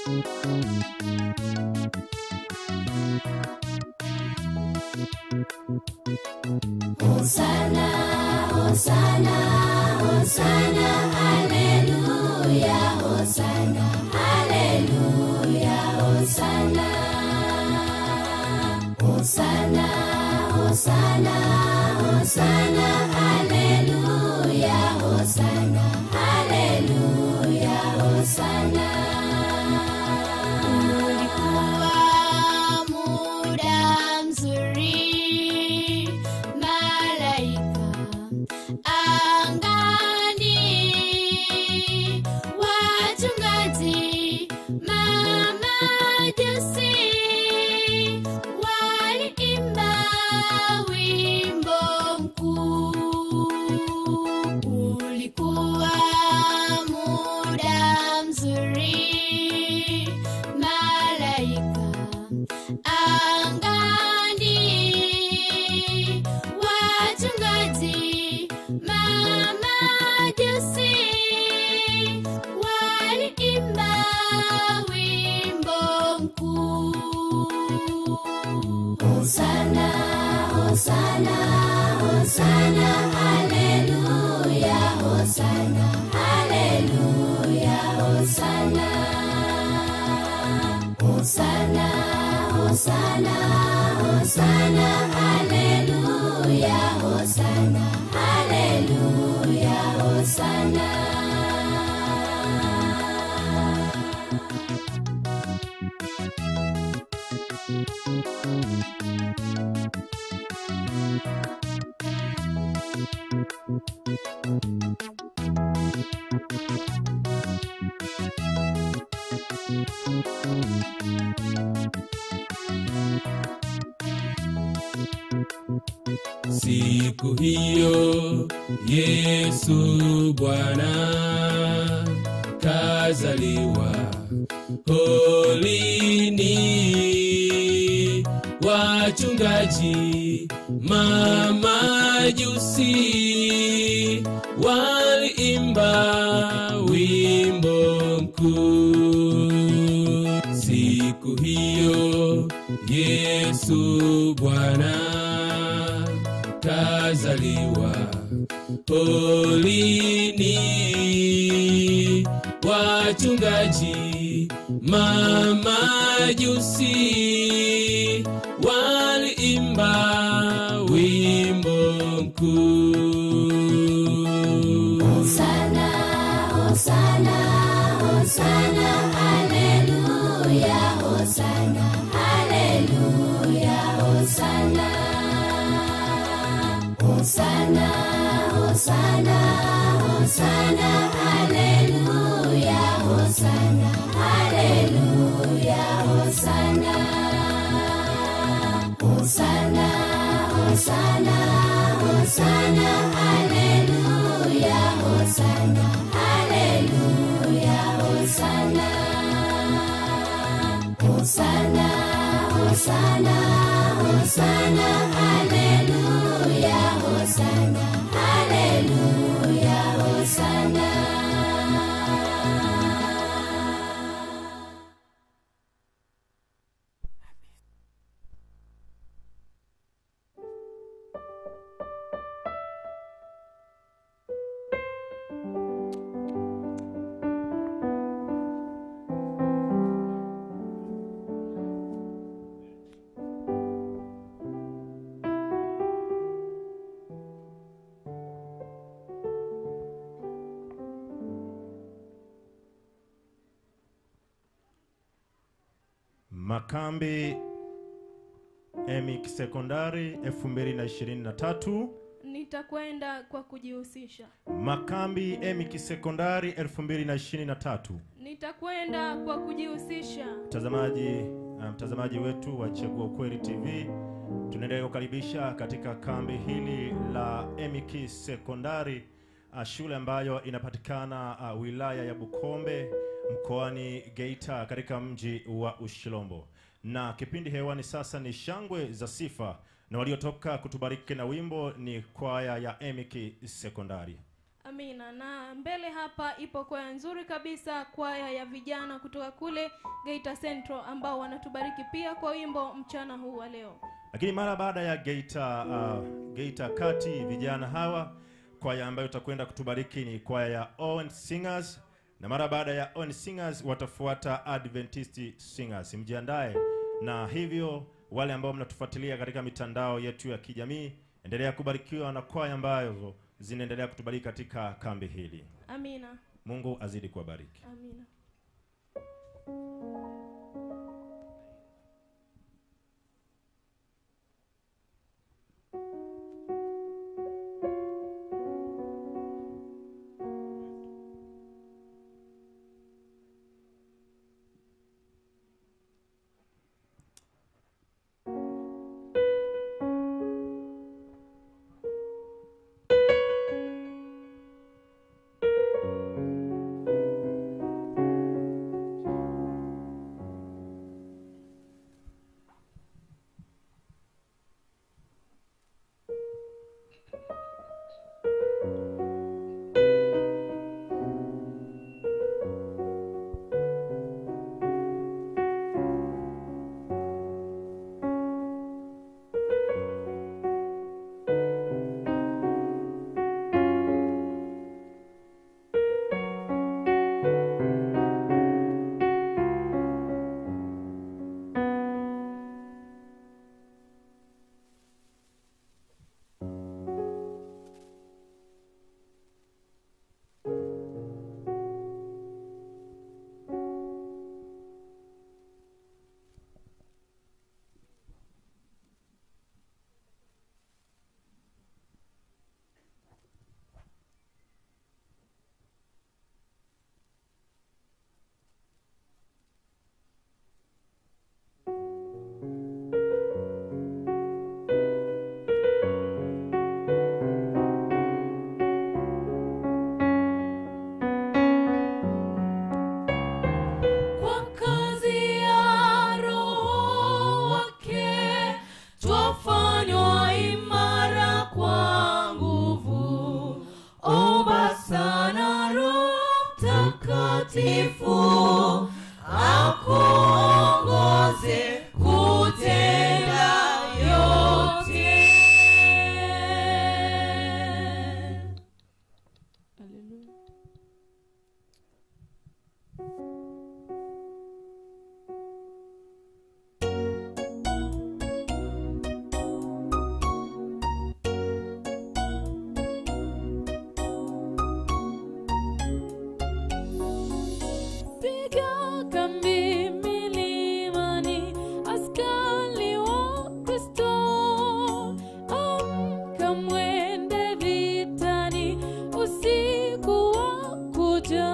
Hosana, Hosana, Hosana, Haleluya, Hosana, Haleluya, Hosana. Hosana, Hosana, Hosana, Haleluya, Hosana, Haleluya, Hosana. Ulikuwa muda mzuri, malaika angani, wachungaji, mamajusi waliimba wimbo mkuu. Ulikuwa muda mzuri, malaika angani, wachungaji, mamajusi waliimba wimbo mkuu. Hosana, Hosana, Hosana, Haleluya, Hosana, Haleluya, Hosana. Hosana, Hosana, Hosana, Haleluya, Hosana, Haleluya, Hosana. Siku hiyo Yesu Bwana kazaliwa holini, wachungaji mamajusi waliimba wimbo mkuu. Siku hiyo Yesu Bwana kazaliwa holini, wachungaji mamajusi waliimba wimbo mkuu. Hosana, Hosana, Hosana, Haleluya, Hosana, Haleluya, Hosana. Hosana, Hosana, Hosana, Haleluya, Hosana, Haleluya, Hosana. Hosana, Hosana, Hosana, Haleluya, Hosana, Haleluya, Hosana. Hosana, Hosana, Hosana, Haleluya, Hosana, Haleluya, Hosana. Makambi EMIC Sekondari 2023. Nitakwenda kwa kujihusisha. Makambi EMIC Sekondari 2023. Nitakwenda kwa kujihusisha. Mtazamaji uh, mtazamaji wetu wa Chagua Ukweli TV, tunaendelea kukaribisha katika kambi hili la EMIC Sekondari, uh, shule ambayo inapatikana uh, wilaya ya Bukombe mkoani Geita katika mji wa Ushirombo. Na kipindi hewani sasa ni shangwe za sifa, na waliotoka kutubariki na wimbo ni kwaya ya EMIC Sekondari. Amina. sana na mbele hapa ipo kwaya nzuri kabisa kwaya ya vijana kutoka kule geita central ambao wanatubariki pia kwa wimbo mchana huu wa leo lakini mara baada ya geita uh, geita kati vijana hawa kwaya ambayo itakwenda kutubariki ni kwaya ya Owen Singers na mara baada ya Owen Singers watafuata Adventist Singers. Mjiandae na hivyo, wale ambao mnatufuatilia katika mitandao yetu ya kijamii, endelea kubarikiwa na kwaya ambazo zinaendelea kutubariki katika kambi hili. amina Mungu azidi kuwabariki. amina Kwa kazi ya Roho wake twafanywa imara kwa nguvu. Omba sana Roho Mtakatifu akuongoze kutenda yote. Piga kambi milimani, askari wa Kristo. Amka mwende vitani, usiku wa kuja.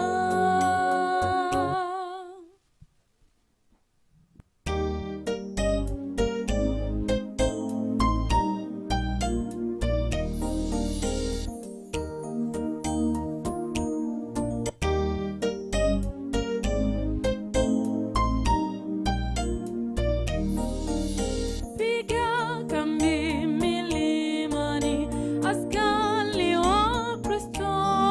Piga kambi milimani, askari wa Kristo.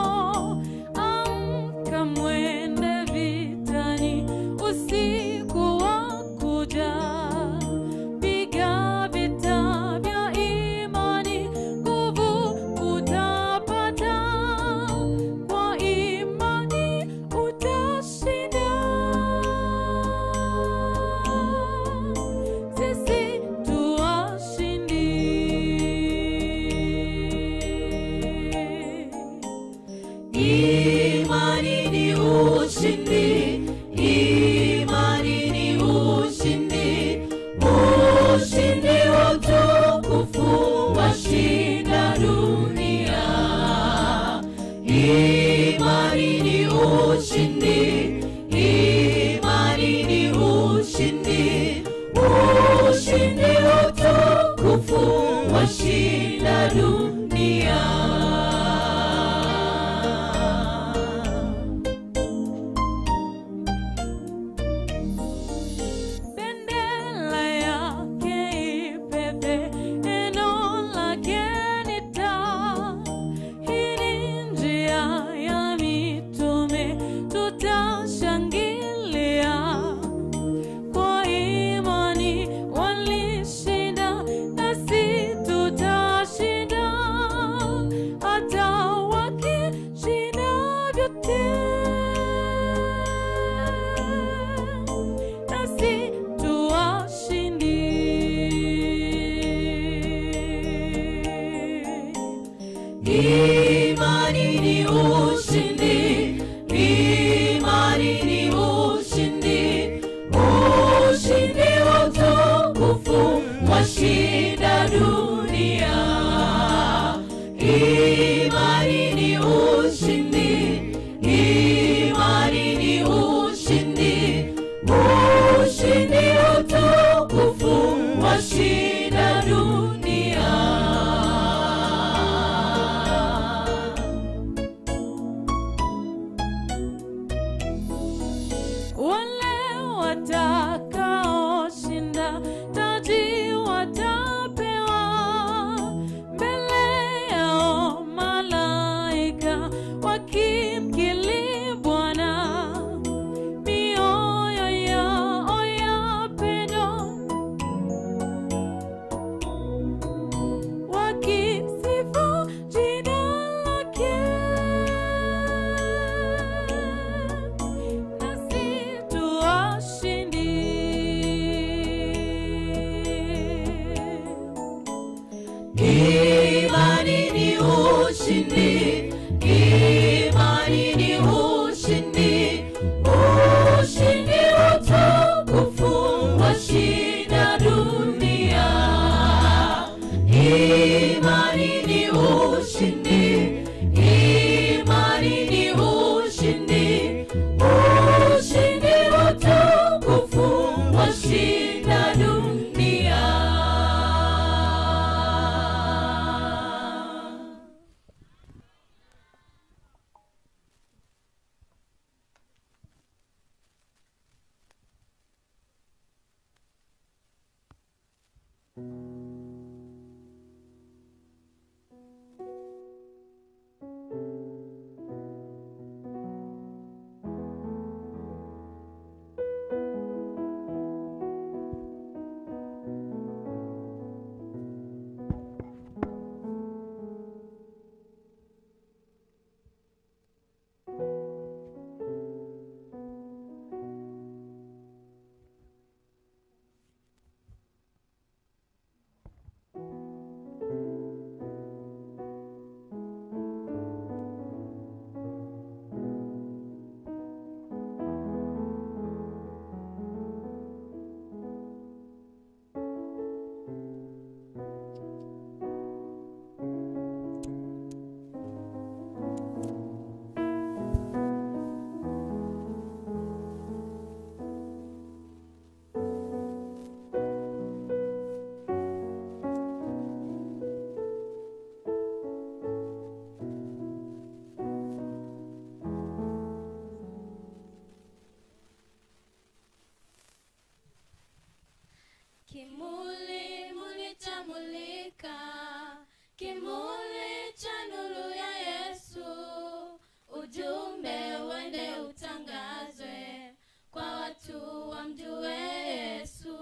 Amka mwende vitani, usiku wa kuja. Piga vita vya imani, nguvu utapata. Kwa imani utashinda. Sisi tu washindi. Imani ni ushindi, imani ni ushindi, ushindi wa utukufu washinda dunia. Imani ni ushindi, imani ni ushindi, ushindi wa utukufu washinda dunia. Bendera yake ipepe, neno lake ni taa. Hii ni njia watakaoshinda taji watapewa mbele yao malaika wakimkili Bwana mioyo yao yapendwa wakisifu jina lake nasi tu washindi Imani ni ushindi, imani ni ushindi, ushindi utukufu washinda dunia. Imani ni ushindi, imani ni ushindi, ushindi utukufu washinda dunia. Kimuli muli chamulika, kimuli cha nuru ya Yesu. Ujumbe uende utangazwe kwa watu wamjue Yesu.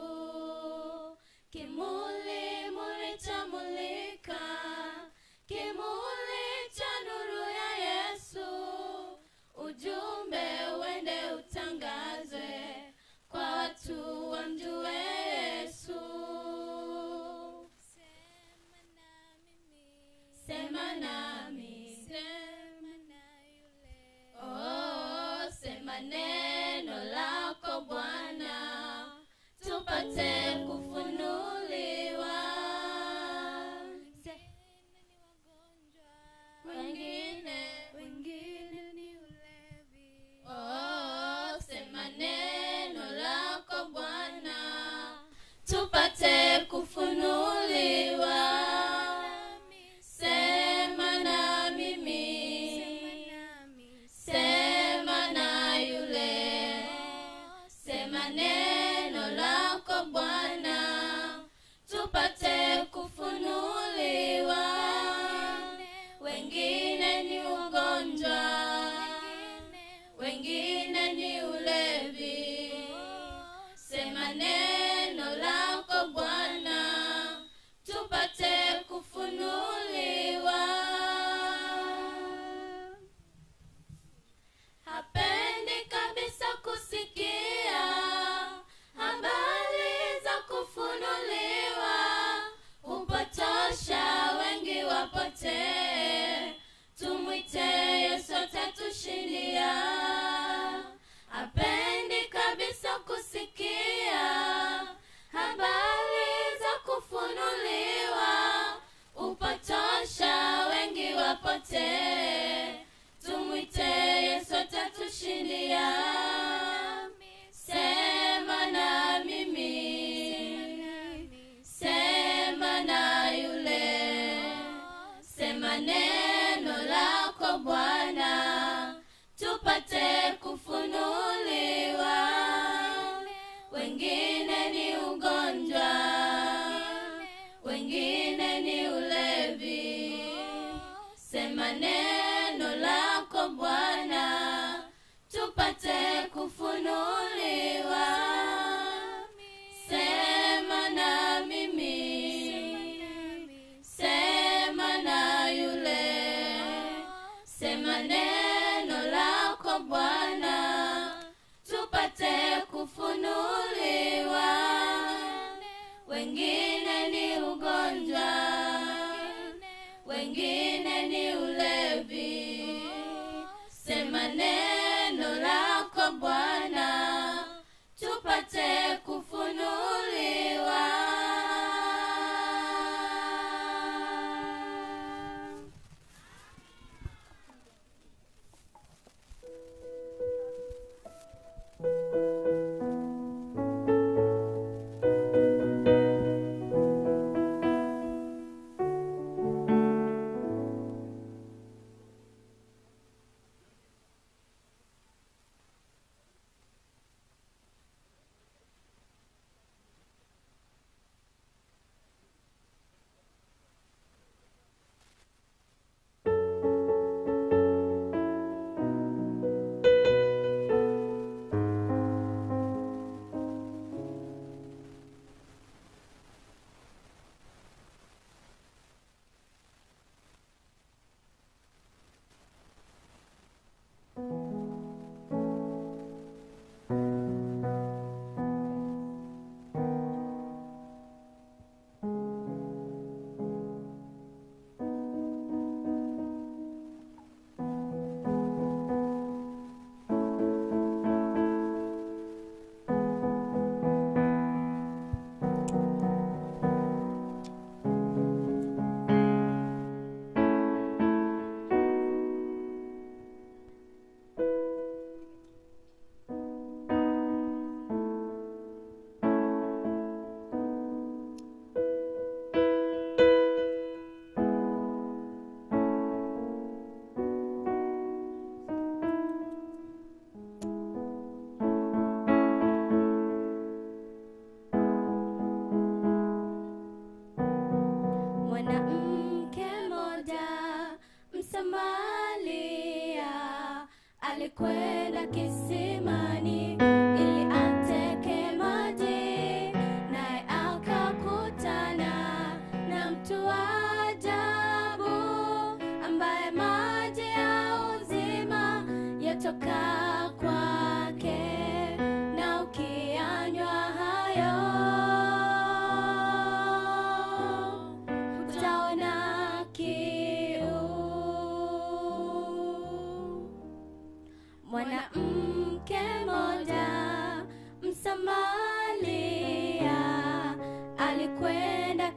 Kimuli muli chamulika, kimuli cha nuru ya Yesu. Ujumbe uende utangazwe kwa watu wamjue Yesu. Sema nami, oh, sema neno lako Bwana, tupate kufunuliwa. Wengine, wengine ni ulevi. Oh, sema neno lako Bwana, tupate kufunuliwa. Sema na mimi, sema na yule, sema neno lako Bwana,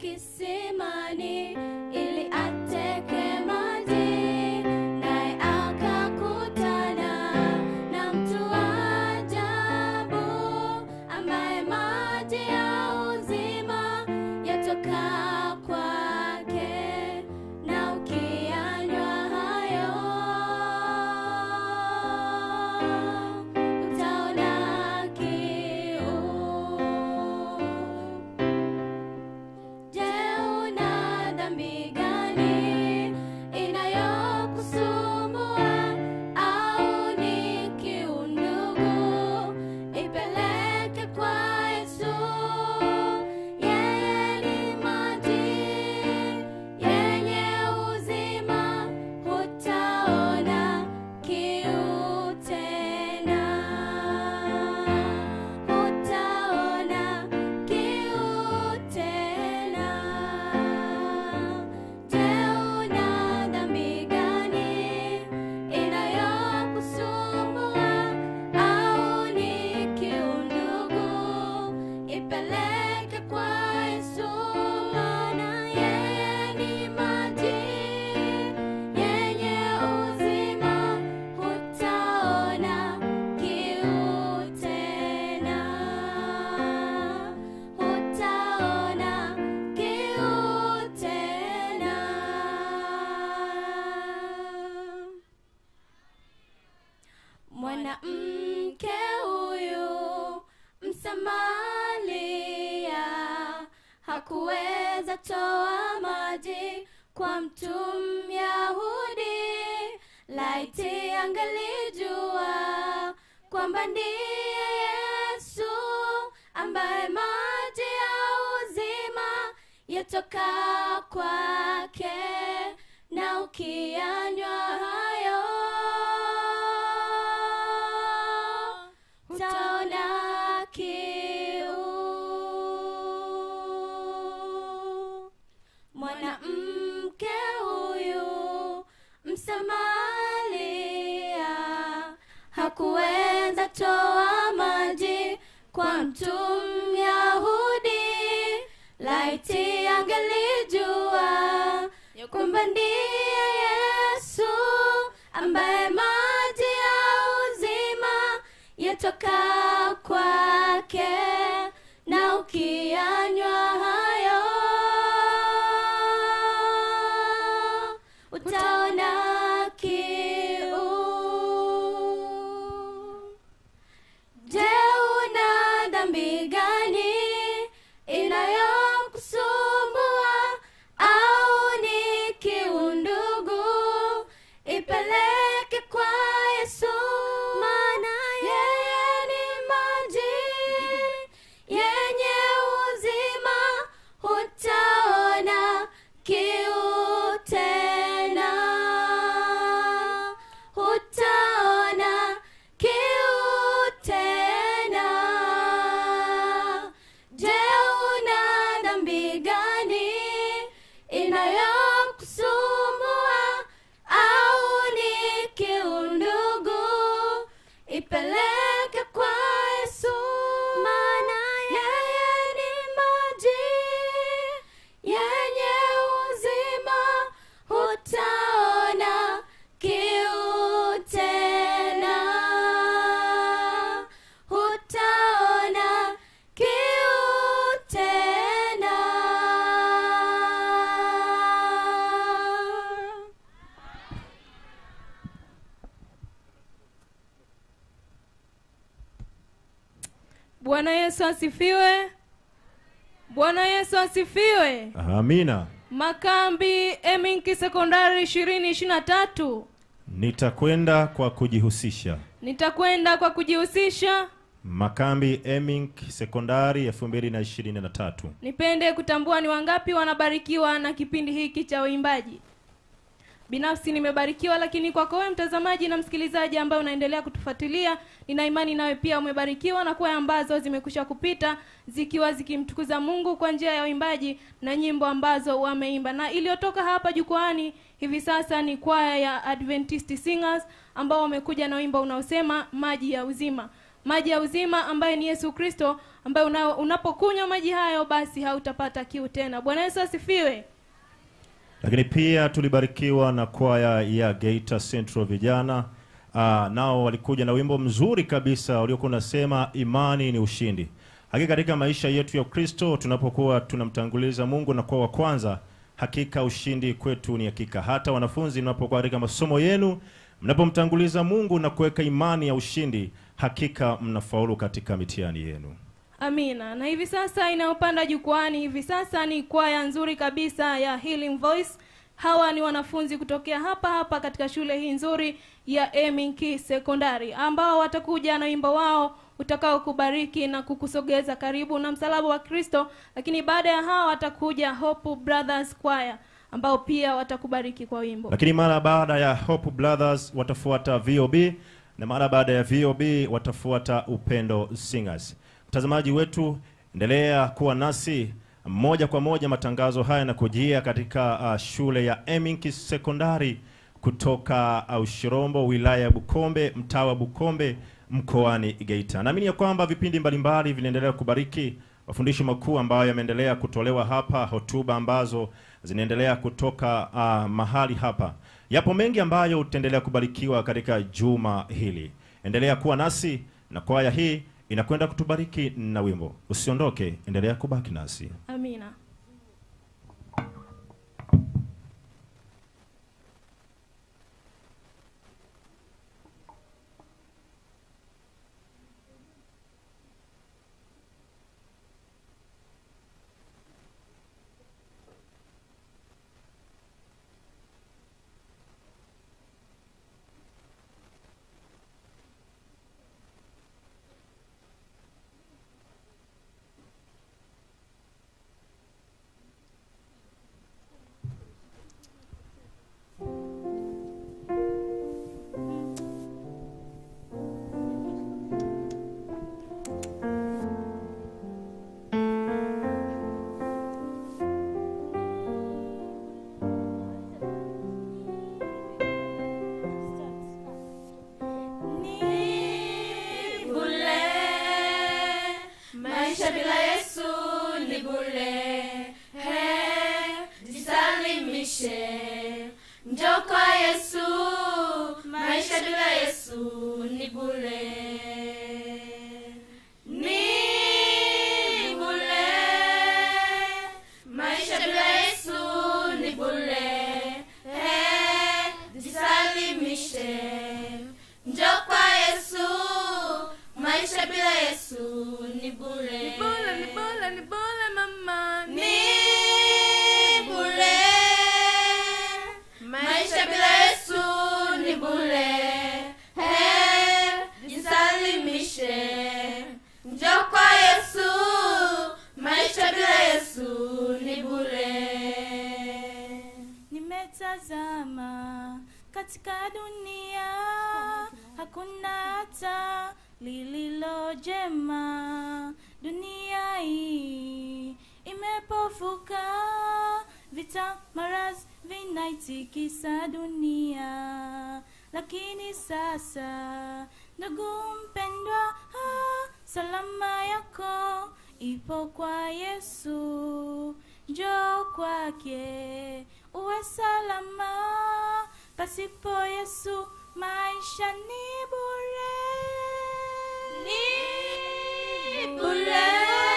kisimani ili ateke maji, naye akakutana na mtu wa ajabu ambaye maji ya uzima yatoka kwake, na ukiyanywa hayo utaona kiu. Je, una dhambi gani inayokusumbua au ni kiu ndugu? Ipeleke kwa Yesu. Yeye ni maji yenye uzima, hutaona kiu tena. Hutaona kiu tena. Je, una dhambi gani inayokusumbua au ni kiu ndugu? Ipeleke kwa Yesu, maana yeye ni maji yenye uzima, hutaona kiu tena. Hutaona kiu tena. Mwanamke huyu Msamaria hakuweza toa maji kwa mtu Myahudi, laiti angelijua kwamba ndiye Yesu ambaye maji ya uzima yatoka kwake, na ukiyanywa hayo utaona kiu. Mwanamke huyu Msamaria hakuweza toa maji kwa mtu Myahudi, laiti angelijua ya kwamba ndiye Yesu ambaye maji ya uzima yatoka kwake, na ukiyanywa hayo utaona kiu. Je, una dhambi gani inayokusumbua au ni kiu ndugu? Ipeleke kwa Yesu, maana yeye ni maji yenye uzima, hutaona kiu tena. Hutaona kiu tena. Je, una dhambi gani inayokusumbua au ni kiu ndugu? Ipeleke kwa Yesu, maana yeye ni maji yenye uzima, hutaona kiu tena. Hutaona kiu tena. Bwana Yesu asifiwe. Bwana Yesu asifiwe. Amina. Makambi Eminki Sekondari ishirini ishirini na tatu. Nitakwenda kwa kujihusisha. Nitakwenda kwa kujihusisha. Makambi Emink Sekondari 2023. Nipende kutambua ni wangapi wanabarikiwa na kipindi hiki cha uimbaji. Binafsi nimebarikiwa, lakini kwako wewe mtazamaji na msikilizaji ambaye unaendelea kutufuatilia, nina imani nawe pia umebarikiwa na kwaya ambazo zimekwisha kupita zikiwa zikimtukuza Mungu kwa njia ya uimbaji na nyimbo ambazo wameimba. Na iliyotoka hapa jukwaani hivi sasa ni kwaya ya Adventist Singers ambao wamekuja na wimbo unaosema maji ya uzima. maji ya uzima ambaye ni yesu kristo ambaye una, unapokunywa maji hayo basi hautapata kiu tena bwana yesu asifiwe lakini pia tulibarikiwa na kwaya ya Geita Central vijana uh, nao walikuja na wimbo mzuri kabisa uliokuwa unasema imani ni ushindi. Hakika katika maisha yetu ya Kristo tunapokuwa tunamtanguliza Mungu na kuwa wa kwanza, hakika ushindi kwetu ni hakika. Hata wanafunzi mnapokuwa katika masomo yenu, mnapomtanguliza Mungu na kuweka imani ya ushindi, hakika mnafaulu katika mitihani yenu. amina na hivi sasa inayopanda jukwani hivi sasa ni kwaya nzuri kabisa ya healing voice hawa ni wanafunzi kutokea hapa hapa katika shule hii nzuri ya eminki sekondari ambao watakuja na wimbo wao utakao kubariki na kukusogeza karibu na msalaba wa kristo lakini baada ya hawa watakuja hope brothers choir ambao pia watakubariki kwa wimbo lakini mara baada ya Hope Brothers watafuata VOB na mara baada ya VOB watafuata Upendo Singers. Mtazamaji wetu, endelea kuwa nasi moja kwa moja. Matangazo haya yanakujia katika uh, shule ya Eminki Sekondari kutoka uh, Ushirombo, wilaya ya Bukombe, mtaa wa Bukombe, mkoani Geita. Naamini ya kwamba vipindi mbalimbali vinaendelea kubariki mafundisho makuu ambayo yameendelea kutolewa hapa, hotuba ambazo zinaendelea kutoka uh, mahali hapa. Yapo mengi ambayo utaendelea kubarikiwa katika juma hili. Endelea kuwa nasi na kwaya hii inakwenda kutubariki na wimbo. Usiondoke, endelea kubaki nasi. amina Ni bure, maisha bila Yesu ni bure. He, jisalimishe, njoo kwa Yesu. Maisha bila Yesu ni bure. Ni bure, maisha bila Yesu ni bure. He, jisalimishe njoo kwa Yesu, maisha bila Yesu ni bure. ni bora ni bora ni bora mama Ni bure. Maisha bila Yesu ni bure. He, jisalimishe. Njoo kwa Yesu, maisha bila Yesu ni bure. Nimetazama katika dunia, hakuna hata lililo jema. Dunia hii imepofuka, vita maradhi vinaitikisa dunia. Lakini sasa, ndugu mpendwa, ah, salama yako ipo kwa Yesu. Njoo kwake uwe salama, pasipo Yesu maisha ni bure. Ni bure.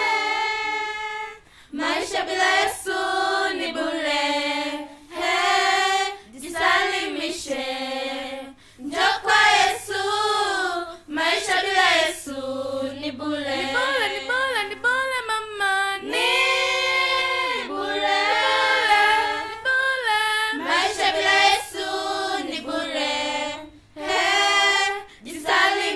Maisha bila Yesu ni bure. He, jisalimishe. Njoo kwa Yesu. Maisha bila Yesu ni bure. ni bora ni bora ni bora mama Ni bure. ni bora Maisha bila Yesu ni bure. He, jisalimishe.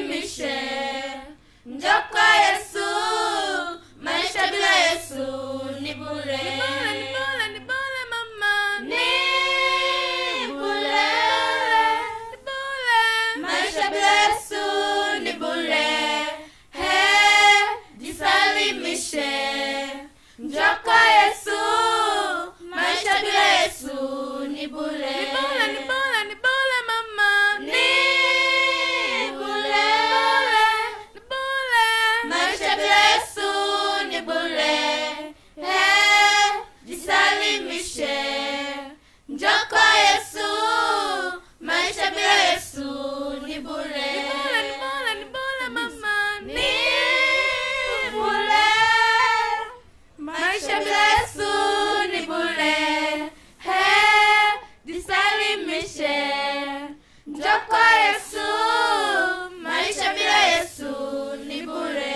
ni bure Hey, jisalimishe njoo kwa yesu maisha bila yesu ni bure ni bure maisha bila yesu ni bure Hey, jisalimishe njoo kwa yesu maisha bila yesu ni bure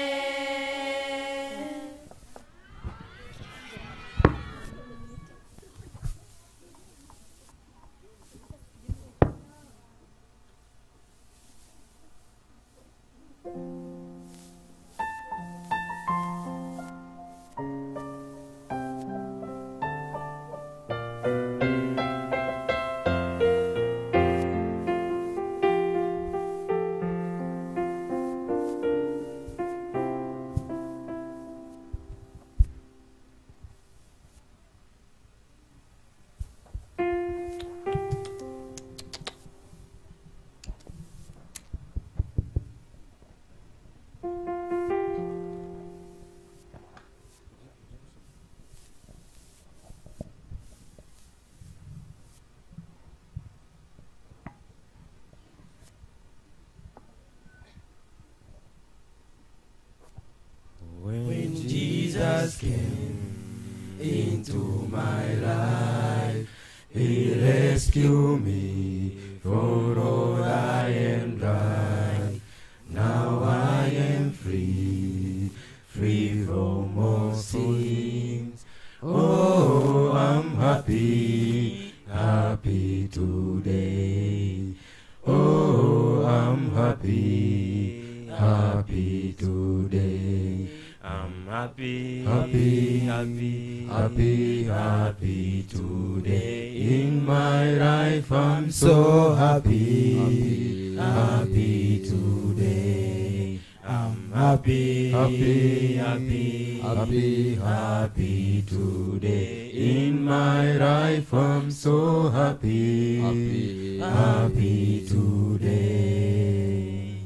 When Jesus came into my life, He rescued me from all I am right. Now I am free, free from all sins. Oh, I'm happy, happy today. Oh, I'm happy, happy today. I'm happy, happy, happy, happy, happy today. In my life, I'm so happy, happy today. I'm happy, happy, happy, happy, happy today. In my life, I'm so happy, happy, happy today.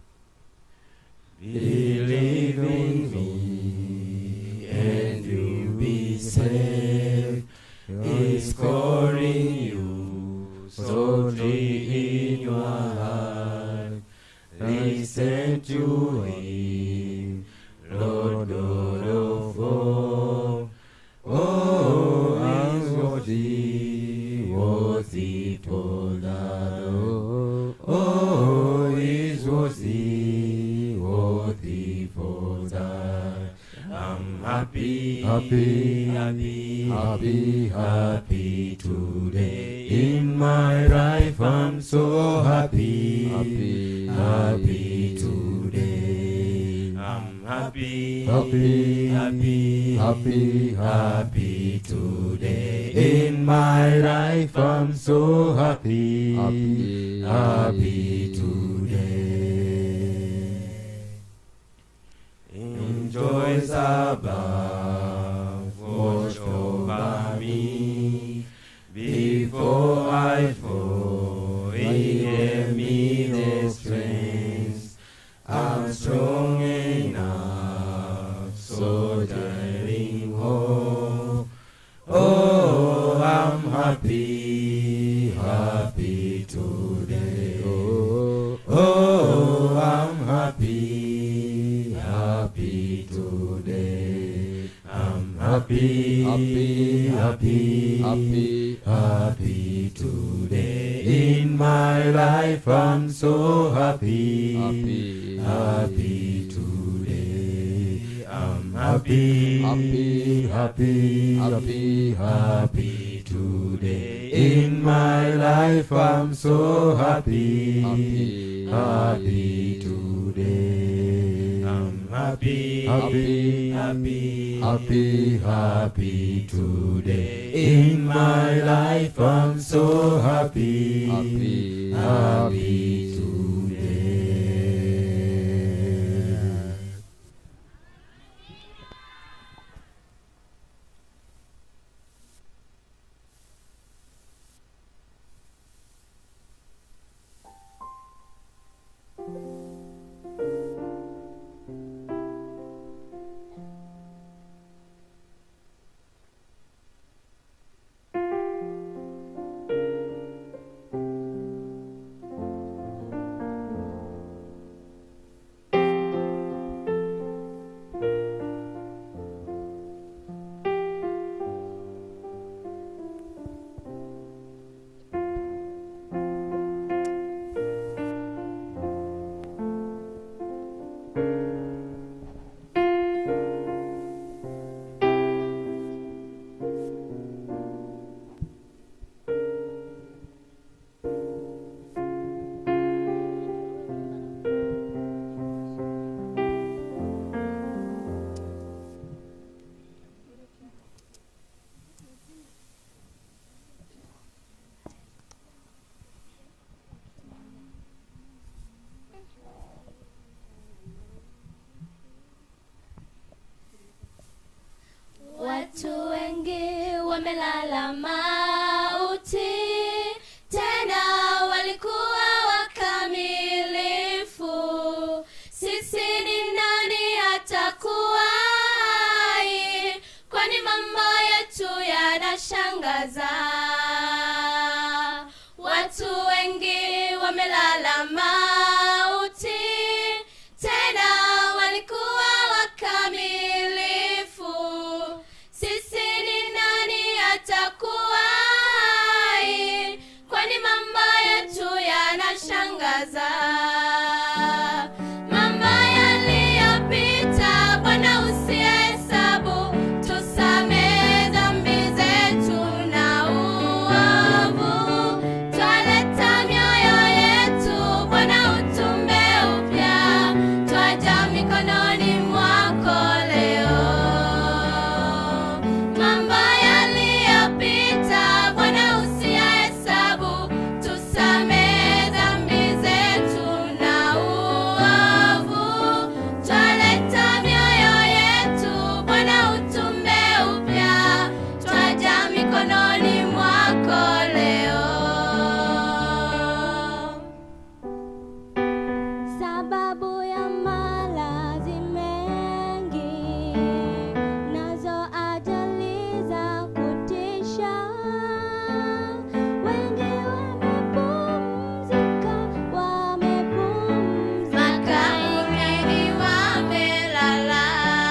Believe in me, and you'll be saved. He's calling you, so tree in your heart. Listen to him, Lord God of all. Oh, I'm worthy, worthy for that. Oh, oh, he's worthy, worthy for that. I'm happy, happy, happy, happy, happy today. In my life, I'm so happy, happy, happy today. I'm happy, happy, happy, happy, happy today. In my life, I'm so happy, happy, happy today. Enjoy Sabbath, watch over me. Before I fall, He gave me the strength. I'm strong enough, so darling, oh, oh, I'm happy, happy today. Oh, oh, I'm happy, happy today. I'm happy, happy, happy, happy, happy today. In my life, I'm so happy, happy, happy today. I'm happy, happy, happy, happy, happy today. In my life, I'm so happy, happy, happy today. I'm happy, happy, happy, happy, happy today. In my life, I'm so happy, happy, happy today. wamelala mauti tena walikuwa wakamilifu sisi ni nani atakuwa hai kwani mambo yetu yanashangaza watu wengi wamelala mauti tena walikuwa wakamilifu sisi ni nani atakuwa hai kwani mambo yetu yanashangaza mambo yaliyopita bwana usihesabu tusamee dhambi zetu na uovu twaleta mioyo yetu bwana utumbe upya twaja mikononi mwako leo mambo yaliyopita bwana usiyahesabu tusamee dhambi zetu na uovu twaleta mioyo yetu bwana utumbe upya twaja mikononi mwako leo sababu ya malazi mengi nazo ajali za kutisha wengi wamepumzika wamepumzika makaburini wamelala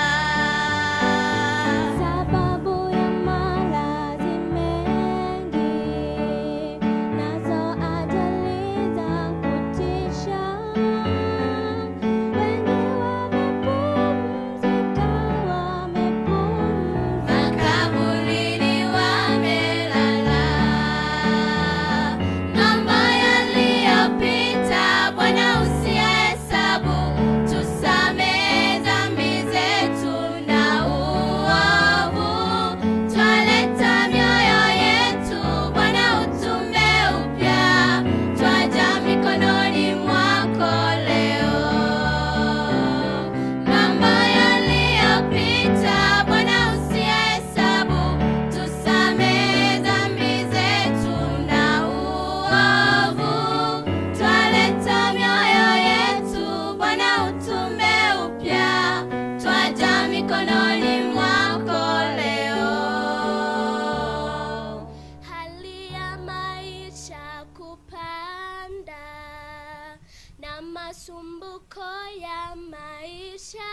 sababu ya malazi mengi nazo ajali za kutisha wengi wamepumzika wamepumzika makaburini wamelala mambo yaliyopita bwana usiyahesabu tusamee dhambi zetu na uovu twaleta mioyo yetu bwana utumbe upya twaja mikononi mwako leo mambo yaliyopita bwana usiyahesabu tusamee dhambi zetu na uovu twaleta mioyo yetu bwana utumbe upya twaja mikononi mwako leo hali ya maisha kupanda na masumbuko ya maisha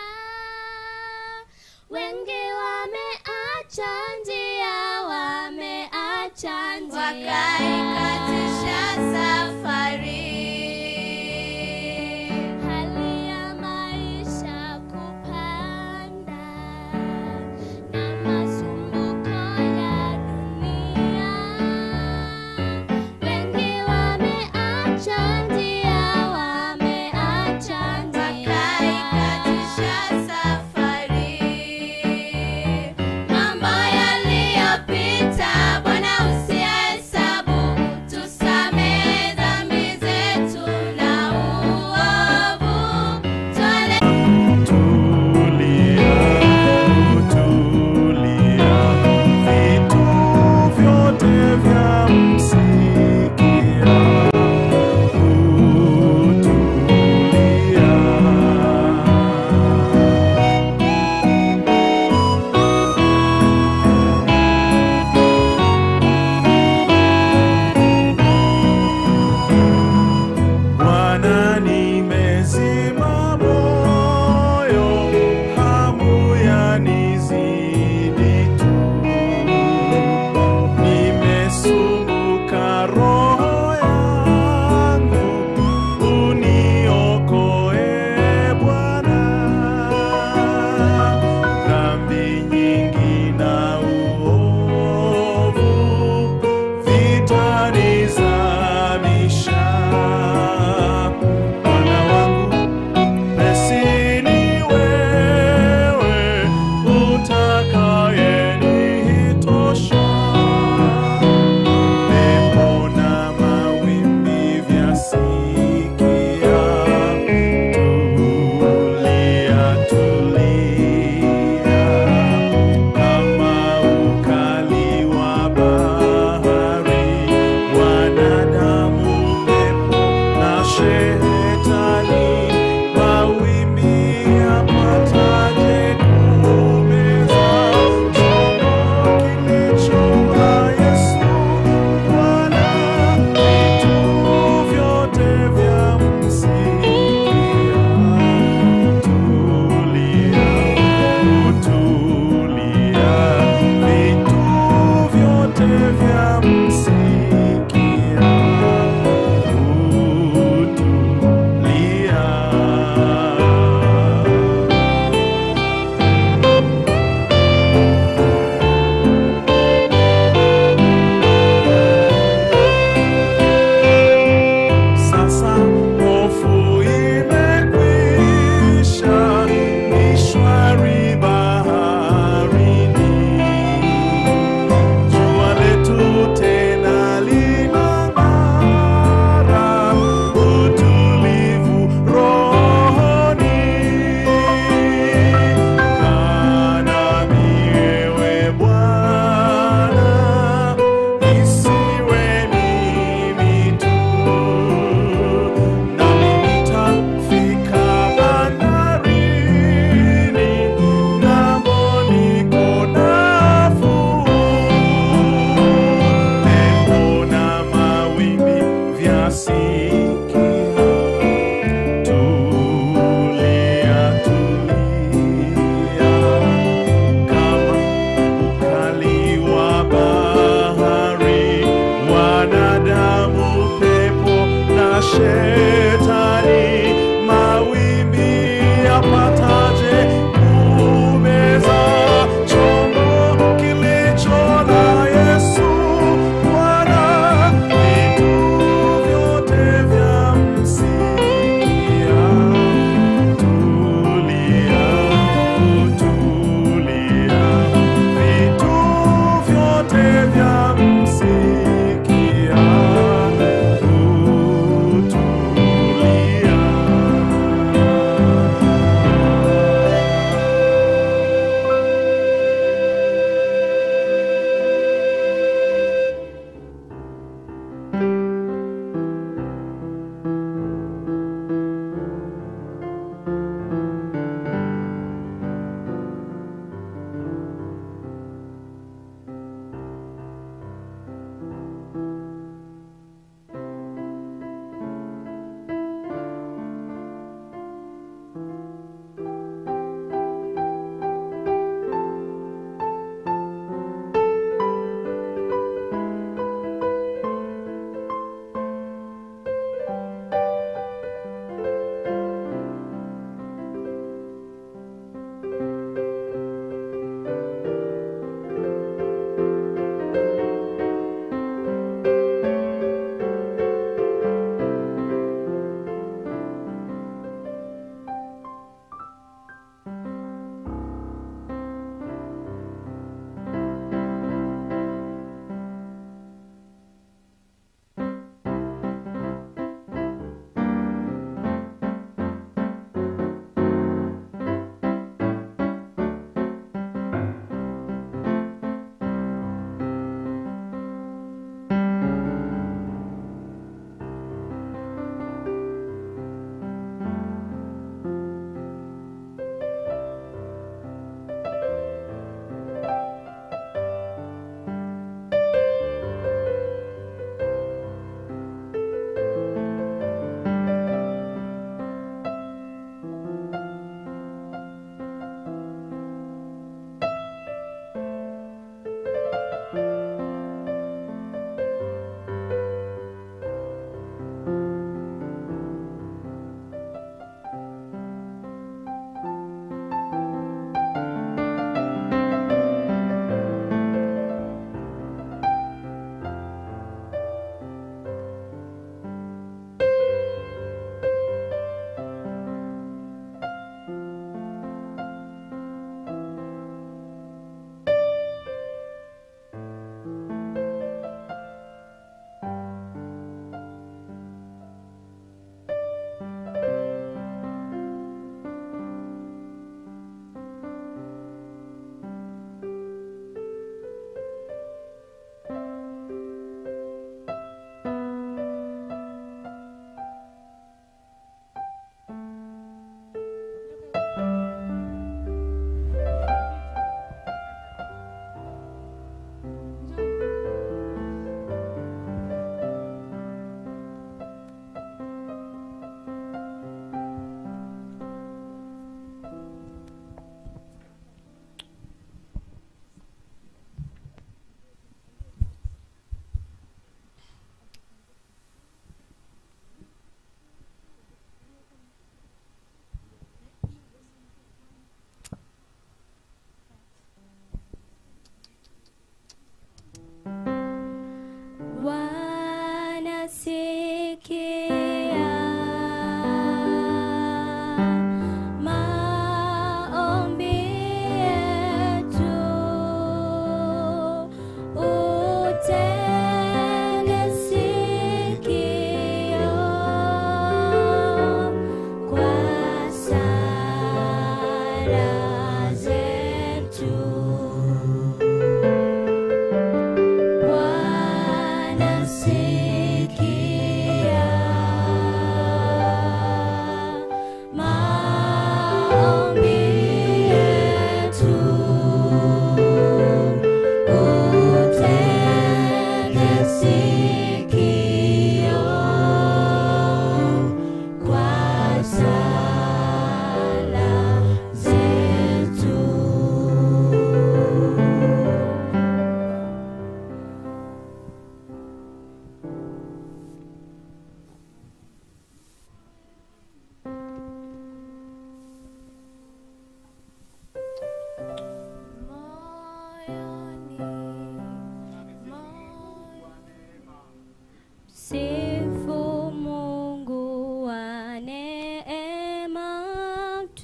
wengi wameacha njia wameacha njia wakaikatisha safari hali ya maisha kupanda na masumbuko ya dunia wengi wameacha njia wameacha wakaikatisha njia safari mambo yaliyopita bwana usiyahesabu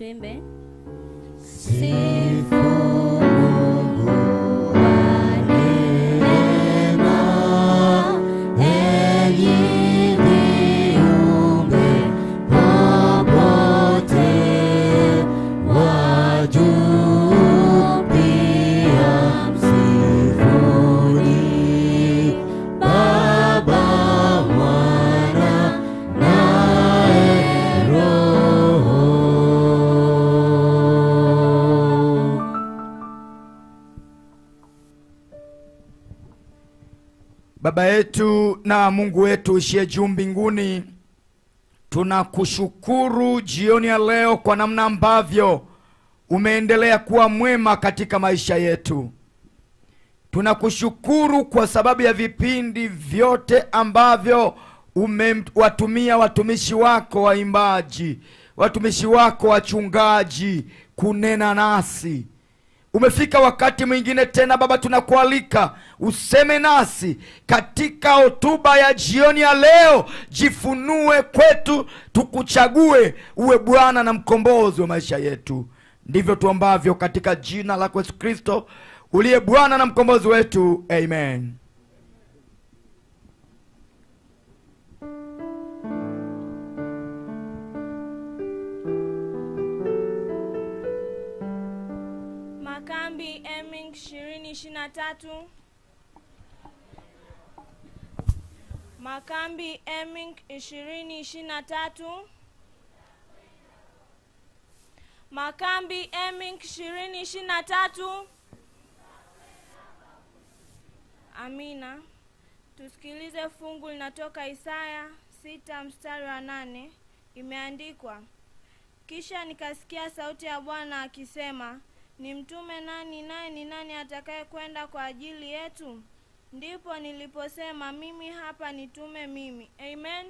tuimbe sifu Mungu wa neema, enyi viumbe popote, wa juu pia msifuni Baba, Mwana naye Roho. Baba yetu na Mungu wetu uishie juu mbinguni, tunakushukuru jioni ya leo kwa namna ambavyo umeendelea kuwa mwema katika maisha yetu. Tunakushukuru kwa sababu ya vipindi vyote ambavyo umewatumia watumishi wako waimbaji, watumishi wako wachungaji kunena nasi. Umefika wakati mwingine tena Baba, tunakualika useme nasi katika hotuba ya jioni ya leo. Jifunue kwetu, tukuchague uwe Bwana na mkombozi wa maisha yetu. Ndivyo tuombavyo katika jina lako Yesu Kristo uliye Bwana na mkombozi wetu, amen. Makambi Eming ishirini ishirini na tatu. Makambi Eming ishirini ishirini na tatu. Makambi Eming ishirini ishirini na tatu. Amina. Tusikilize fungu linatoka Isaya sita mstari wa nane. Imeandikwa, kisha nikasikia sauti ya Bwana akisema, nimtume nani, naye ni nani atakaye kwenda kwa ajili yetu? Ndipo niliposema mimi hapa, nitume mimi. Amen.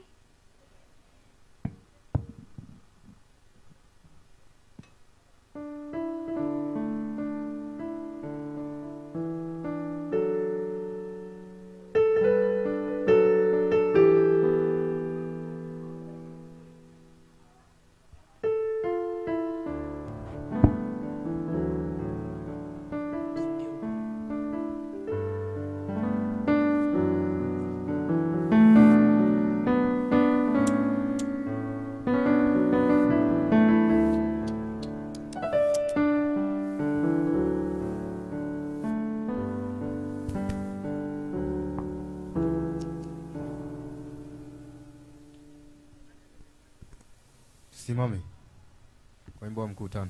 Simame kwa wimbo wa mkutano.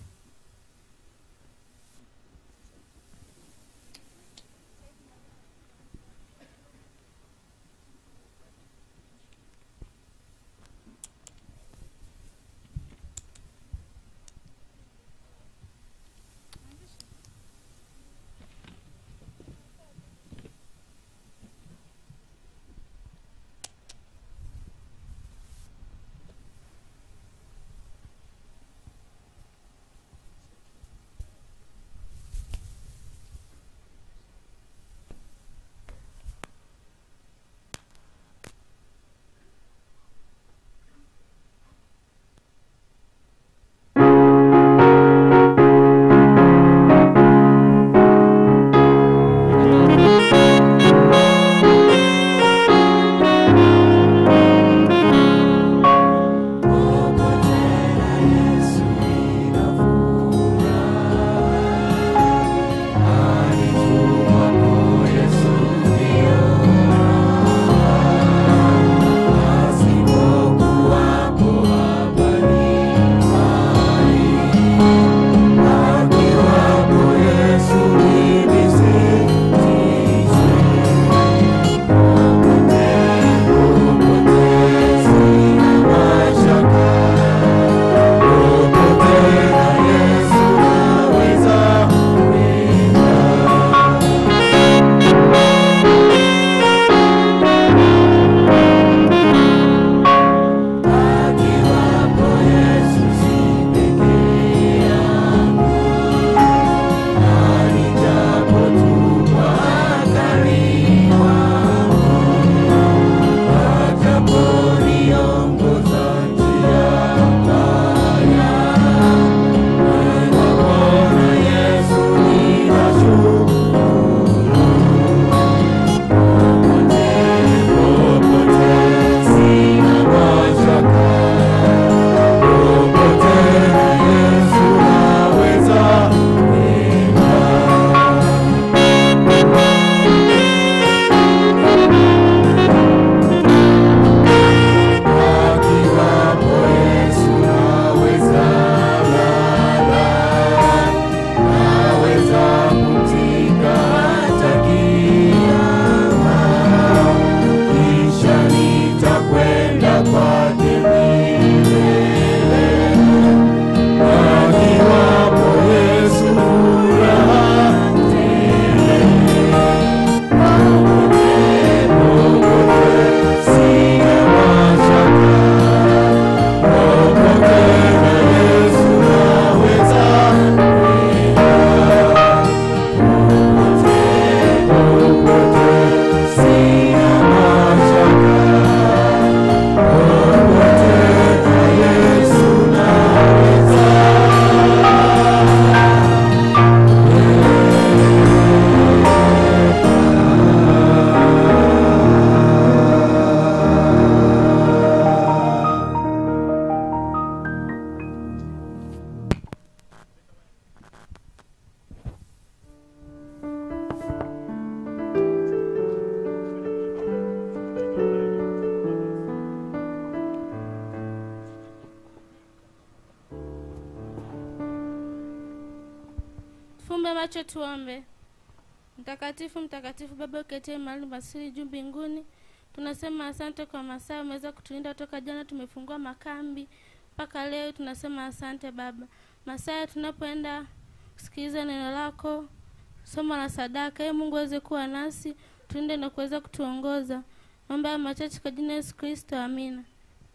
Tufumbe macho tuombe. Mtakatifu, mtakatifu Baba uketie mahali pasiri juu mbinguni, tunasema asante kwa masaa umeweza kutulinda toka jana, tumefungua makambi mpaka leo. Tunasema asante Baba. Masaa tunapoenda kusikiliza neno lako, somo la sadaka, ee Mungu aweze kuwa nasi, tulinde na kuweza kutuongoza. Naomba haya machache kwa jina la Yesu Kristo, amina.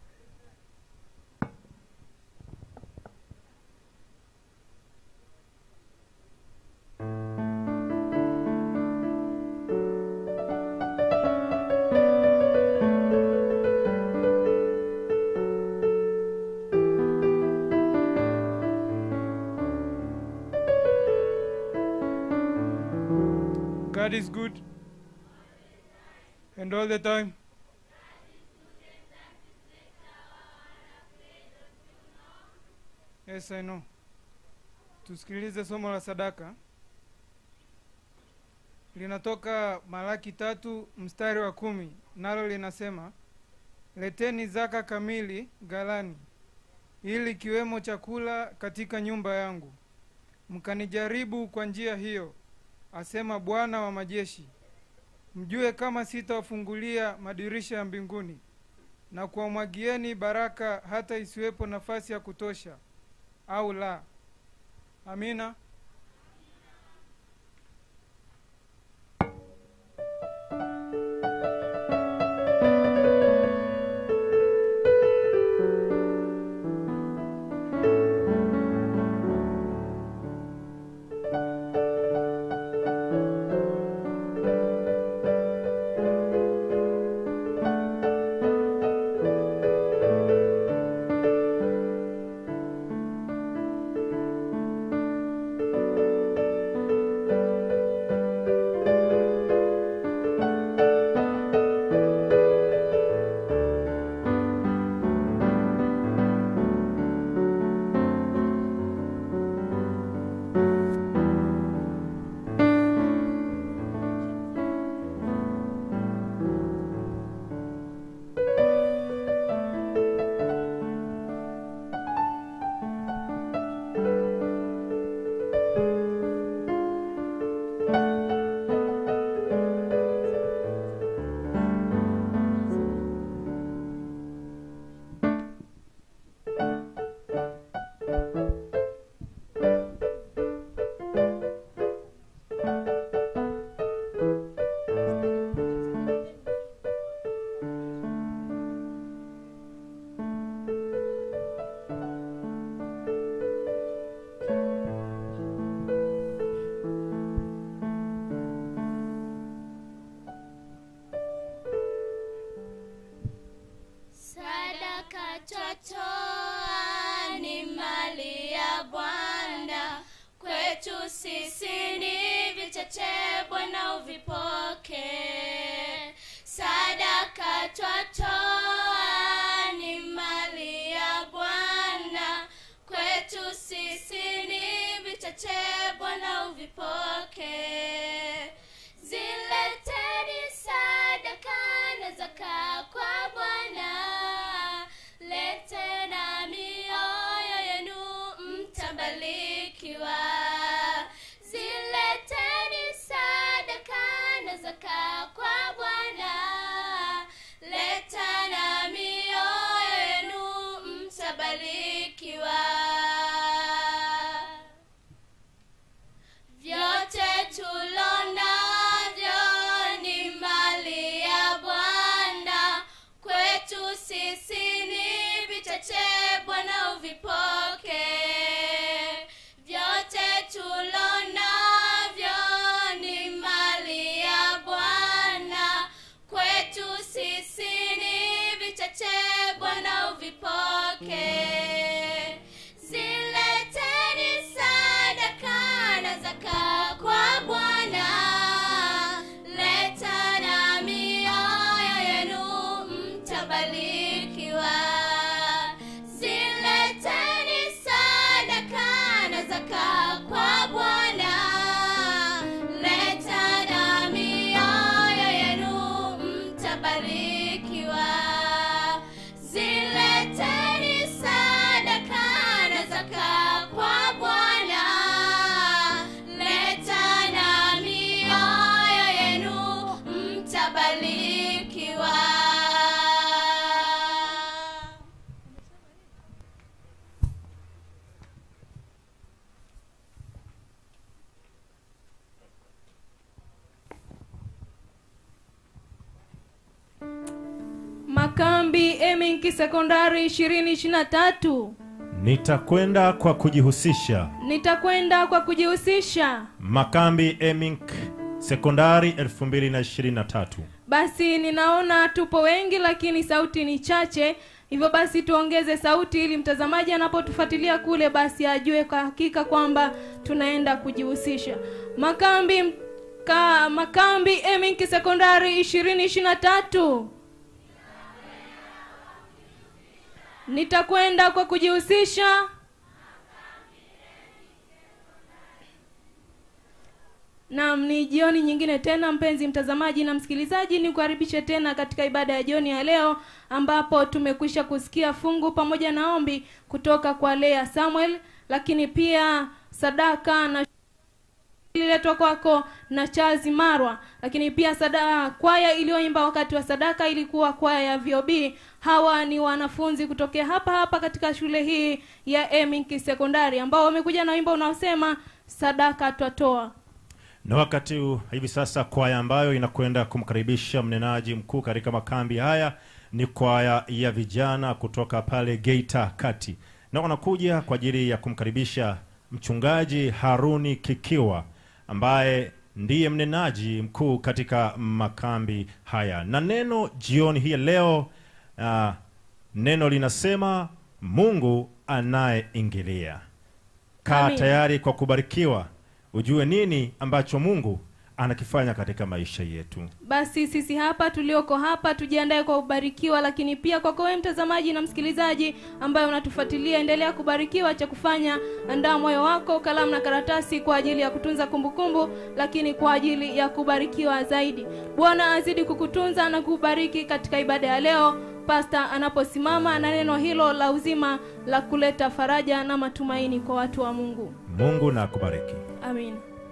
God is good. And all the time. Yes, I know. Tusikilize somo la sadaka. Linatoka Malaki tatu mstari wa kumi, nalo linasema leteni zaka kamili ghalani, ili kiwemo chakula katika nyumba yangu, mkanijaribu kwa njia hiyo, asema Bwana wa majeshi, mjue kama sitawafungulia madirisha ya mbinguni na kuwamwagieni baraka hata isiwepo nafasi ya kutosha, au la. Amina. Sadaka twatoa ni mali ya Bwana, kwetu sisi ni vichache, Bwana uvipoke. Sadaka twatoa ni mali ya Bwana, kwetu sisi ni vichache, Bwana uvipoke. Zileteni sadaka na zaka kwa Bwana, lete na mioyo yenu mtabarikiwa. Zileteni sadaka na zaka kwa Bwana, leta na mioyo yenu mtabarikiwa. Vyote tulonavyo ni mali ya Bwana, kwetu sisi ni vichache, Bwana uvipoke. Vyote makambi eminki sekondari ishirini ishiri na tatu nitakwenda kwa kujihusisha nitakwenda kwa kujihusisha makambi emink sekondari 2023 basi ninaona tupo wengi lakini sauti ni chache hivyo basi tuongeze sauti ili mtazamaji anapotufuatilia kule basi ajue kwa hakika kwamba tunaenda kujihusisha makambi ka, makambi eminki sekondari ishirini ishiri na tatu nitakwenda kwa kujihusisha Naam, ni jioni nyingine tena mpenzi mtazamaji na msikilizaji, ni kukaribishe tena katika ibada ya jioni ya leo ambapo tumekwisha kusikia fungu pamoja na ombi kutoka kwa Lea Samuel, lakini pia sadaka na ililetwa kwako na Charles Marwa, lakini pia sada kwaya iliyoimba wakati wa sadaka ilikuwa kwaya ya VOB. Hawa ni wanafunzi kutokea hapa hapa katika shule hii ya Eminki Sekondari ambao wamekuja na wimbo unaosema sadaka twatoa. na wakati huu hivi sasa kwaya ambayo inakwenda kumkaribisha mnenaji mkuu katika makambi haya ni kwaya ya vijana kutoka pale geita kati na wanakuja kwa ajili ya kumkaribisha mchungaji haruni kikiwa ambaye ndiye mnenaji mkuu katika makambi haya na neno jioni hii ya leo uh, neno linasema mungu anayeingilia kaa Amin. tayari kwa kubarikiwa ujue nini ambacho mungu anakifanya katika maisha yetu basi sisi hapa tulioko hapa tujiandae kwa kubarikiwa lakini pia kwako wewe mtazamaji na msikilizaji ambaye unatufuatilia endelea kubarikiwa cha kufanya andaa moyo wako kalamu na karatasi kwa ajili ya kutunza kumbukumbu lakini kwa ajili ya kubarikiwa zaidi bwana azidi kukutunza na kubariki katika ibada ya leo pasta anaposimama na neno hilo la uzima la kuleta faraja na matumaini kwa watu wa mungu mungu na akubariki amin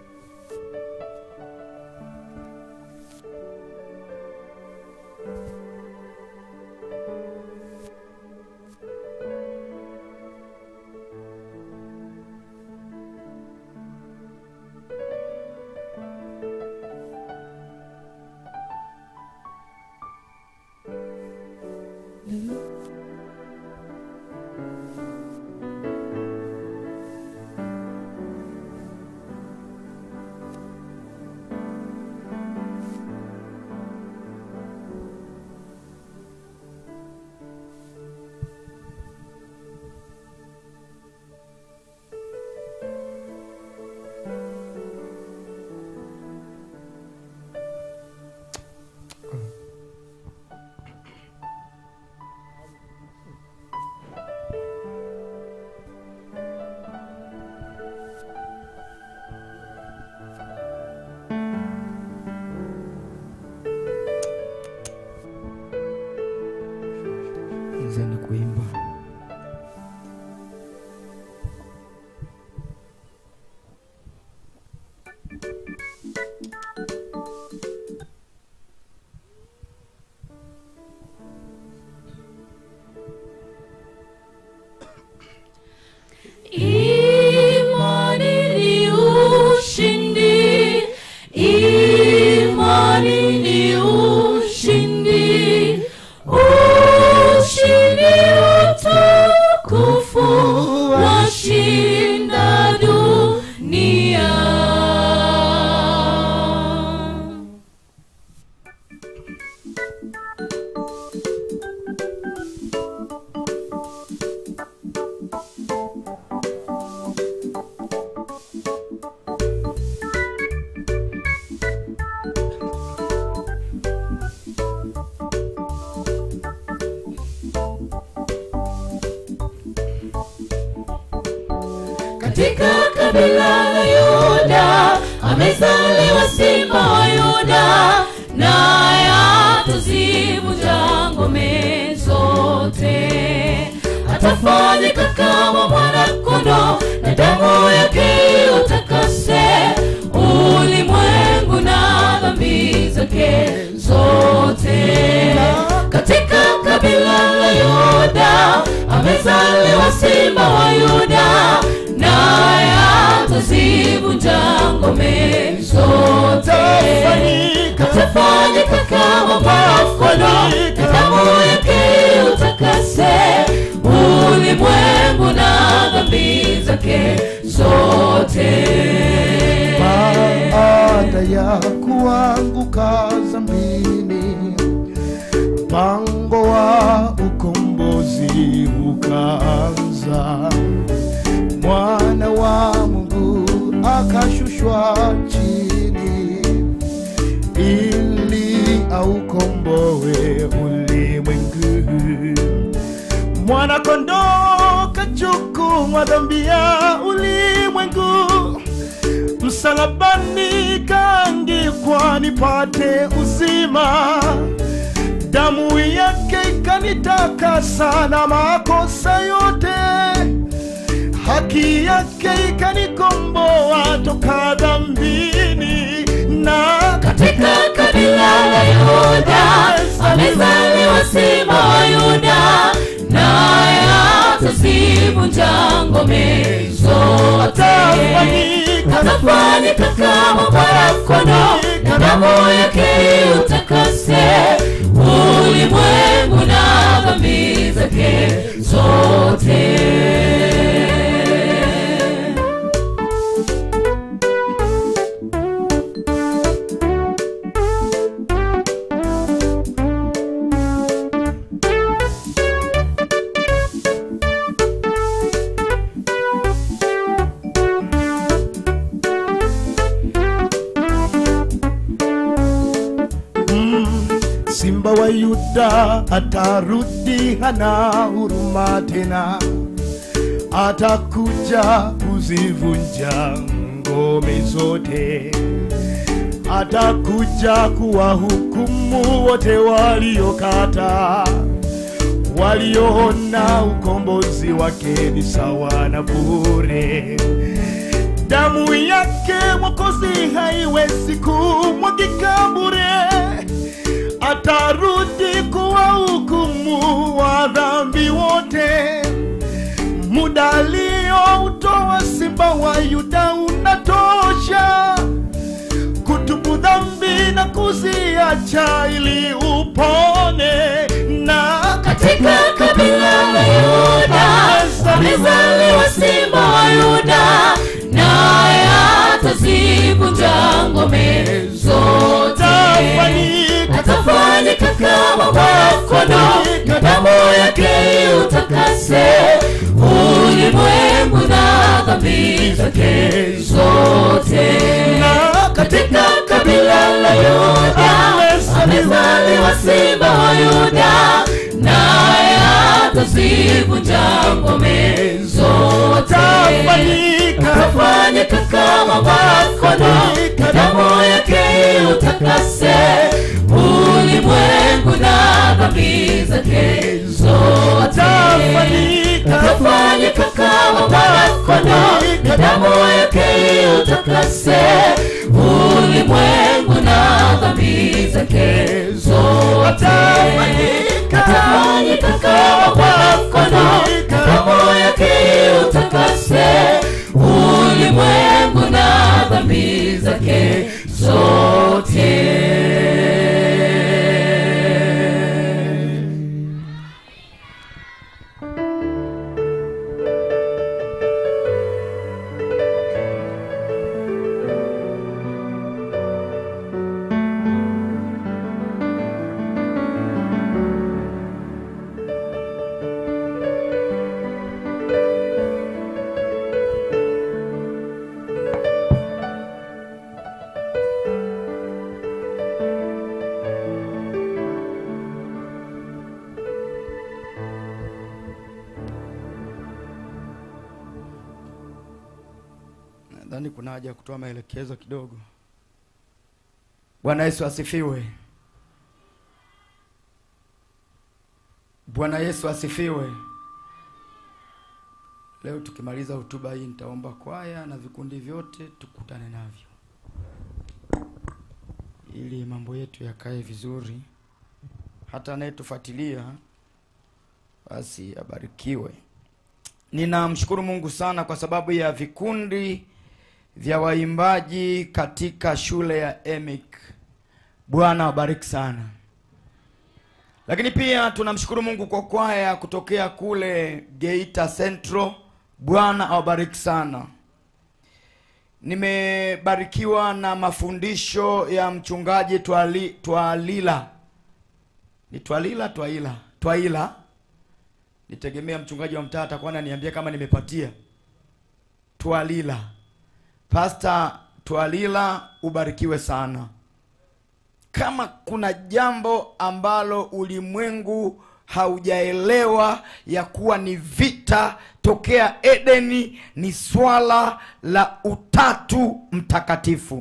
Anzeni kuimba. Imani ni ushindi, imani ni ushindi, ushindi utukufu washinda dunia. katika kabila la Yuda amezaliwa simba wa Yuda, naye atazivunja ngome zote. Atafanyika kama mwana-kondoo na damu yake utakase ulimwengu na dhambi zake zote. Katika kabila la Yuda amezaliwa simba wa Yuda, naye atazivunja ngome zote. Atafanyika kama mwana-kondoo na damu yake zake zote baada ya kuanguka zambini mpango wa ukombozi ukaanza mwana wa mungu akashushwa chini ili aukomboe ulimwengu mwana kondoo kachukua dhambi ya ulimwengu msalabani kaangikwa nipate uzima damu yake ikanitakasa na makosa yote haki yake ikanikomboa toka dhambini na katika kabila la yuda amezaliwa simba wa yuda naye atazivunja ngome zote atafanyika kama mwanakono na damu yake utakase ulimwengu na dhambi zake zote simba wa yuda atarudi hana huruma tena atakuja kuzivunja ngome zote atakuja kuwahukumu wote waliokata walioona ukombozi wake ni sawa na bure damu yake mwokozi haiwezi kumwagika bure atarudi kuwahukumu wa dhambi wote muda aliyoutoa simba wa yuda unatosha kutubu dhambi na kuziacha ili upone na katika kabila la yuda amezaliwa simba wa yuda naye atazivunja ngome zote atafanyika kama mwanakono na damu yake utakase ulimwengu na dhambi zake zote na katika kabila la yuda amezaliwa simba wa yuda naye atazivunja ngome zote atafanyika kama mwanakono na damu yake utakase ulimwengu na dhambi zake zote atafanyika kama mwanakono na damu yake utakase ulimwengu na dhambi zake zote atafanyika kama mwanakono na damu yake utakase ulimwengu na dhambi zake zote nadhani kuna haja ya kutoa maelekezo kidogo bwana yesu asifiwe bwana yesu asifiwe leo tukimaliza hotuba hii nitaomba kwaya na vikundi vyote tukutane navyo ili mambo yetu yakae vizuri hata anayetufuatilia basi abarikiwe ninamshukuru mungu sana kwa sababu ya vikundi vya waimbaji katika shule ya emic bwana wabariki sana lakini pia tunamshukuru mungu kwa kwaya kutokea kule geita central bwana awabariki sana nimebarikiwa na mafundisho ya mchungaji twali, twalila ni twalila twaila twaila nitegemea mchungaji wa mtaa atakuwa ananiambia kama nimepatia twalila pasta twalila ubarikiwe sana kama kuna jambo ambalo ulimwengu haujaelewa ya kuwa ni vita tokea edeni ni swala la utatu mtakatifu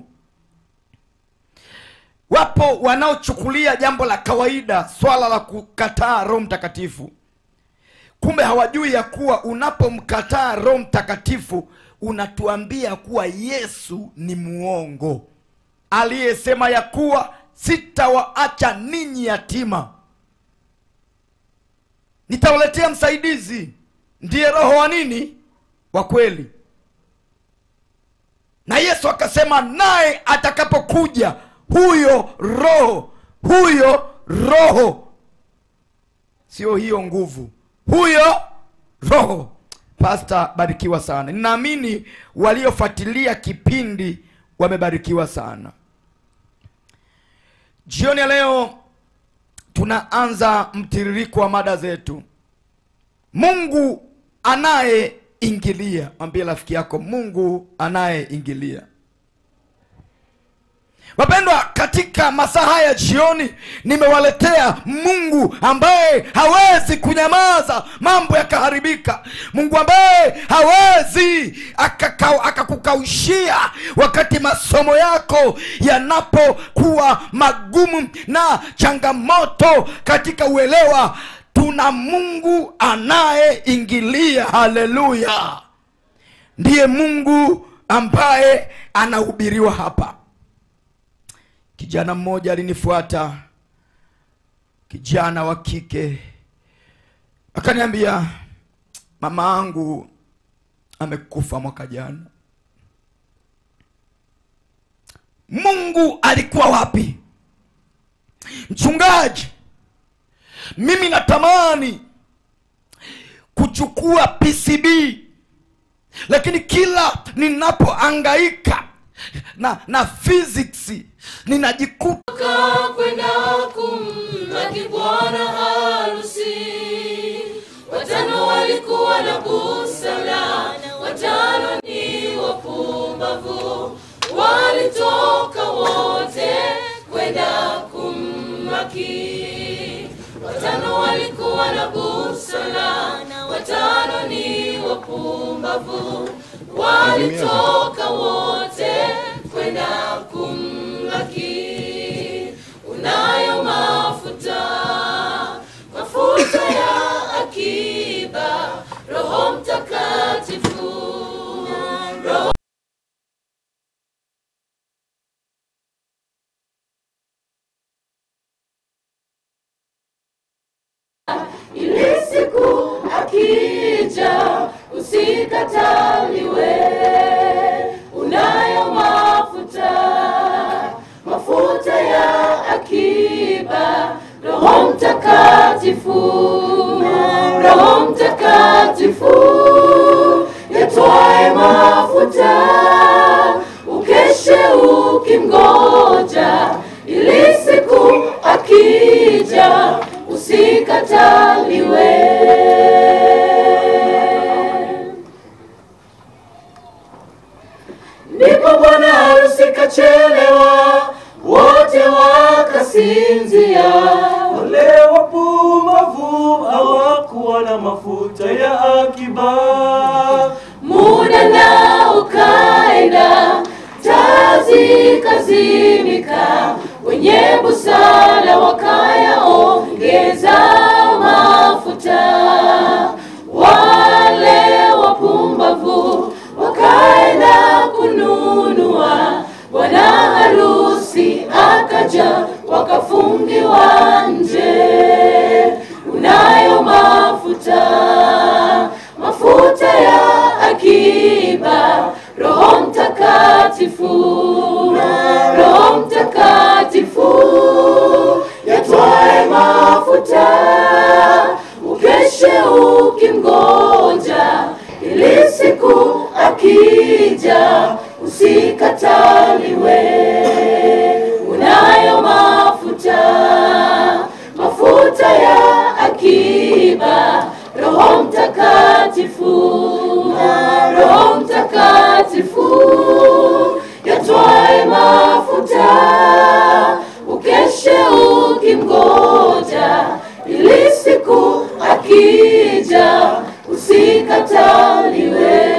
wapo wanaochukulia jambo la kawaida swala la kukataa roho mtakatifu kumbe hawajui ya kuwa unapomkataa roho mtakatifu unatuambia kuwa yesu ni muongo aliyesema ya kuwa sitawaacha ninyi yatima nitawaletea msaidizi ndiye roho wa nini wa kweli na yesu akasema naye atakapokuja huyo roho huyo roho sio hiyo nguvu huyo roho pasta barikiwa sana ninaamini waliofuatilia kipindi wamebarikiwa sana jioni ya leo tunaanza mtiririko wa mada zetu mungu anayeingilia mwambie rafiki yako mungu anayeingilia wapendwa katika masaa haya jioni nimewaletea mungu ambaye hawezi kunyamaza mambo yakaharibika mungu ambaye hawezi akaka- akakukaushia wakati masomo yako yanapokuwa magumu na changamoto katika uelewa tuna mungu anayeingilia haleluya ndiye mungu ambaye anahubiriwa hapa kijana mmoja alinifuata kijana wa kike akaniambia mama angu amekufa mwaka jana mungu alikuwa wapi mchungaji mimi natamani kuchukua pcb lakini kila ninapoangaika na na physics ninajikuta kwenda kumlaki bwana harusi watano walikuwa na busara watano ni wapumbavu walitoka wote kwenda kumlaki watano walikuwa na busara watano ni wapumbavu walitoka wote kwenda kumlaki unayo mafuta mafuta ya akiba roho mtakatifu roho ili siku akija usikataliwe unayo mafuta mafuta ya akiba roho mtakatifu roho mtakatifu yatwae mafuta ukeshe ukimgoja ili siku akija usikataliwe ndipo bwana harusi kachelewa wote wakasinzia wale wapumbavu hawakuwa na mafuta ya akiba muda na ukaenda taa zikazimika wenye busara wakayaongeza mafuta wale wapumbavu wakaenda kununua bwana harusi akaja wakafungiwa nje unayo mafuta mafuta ya akiba roho mtakatifu roho mtakatifu yatwae mafuta ukeshe ukimgoja ili siku akija usikataliwe unayo mafuta mafuta ya akiba roho mtakatifu na roho mtakatifu yatwae mafuta ukeshe ukimgoja ili siku akija usikataliwe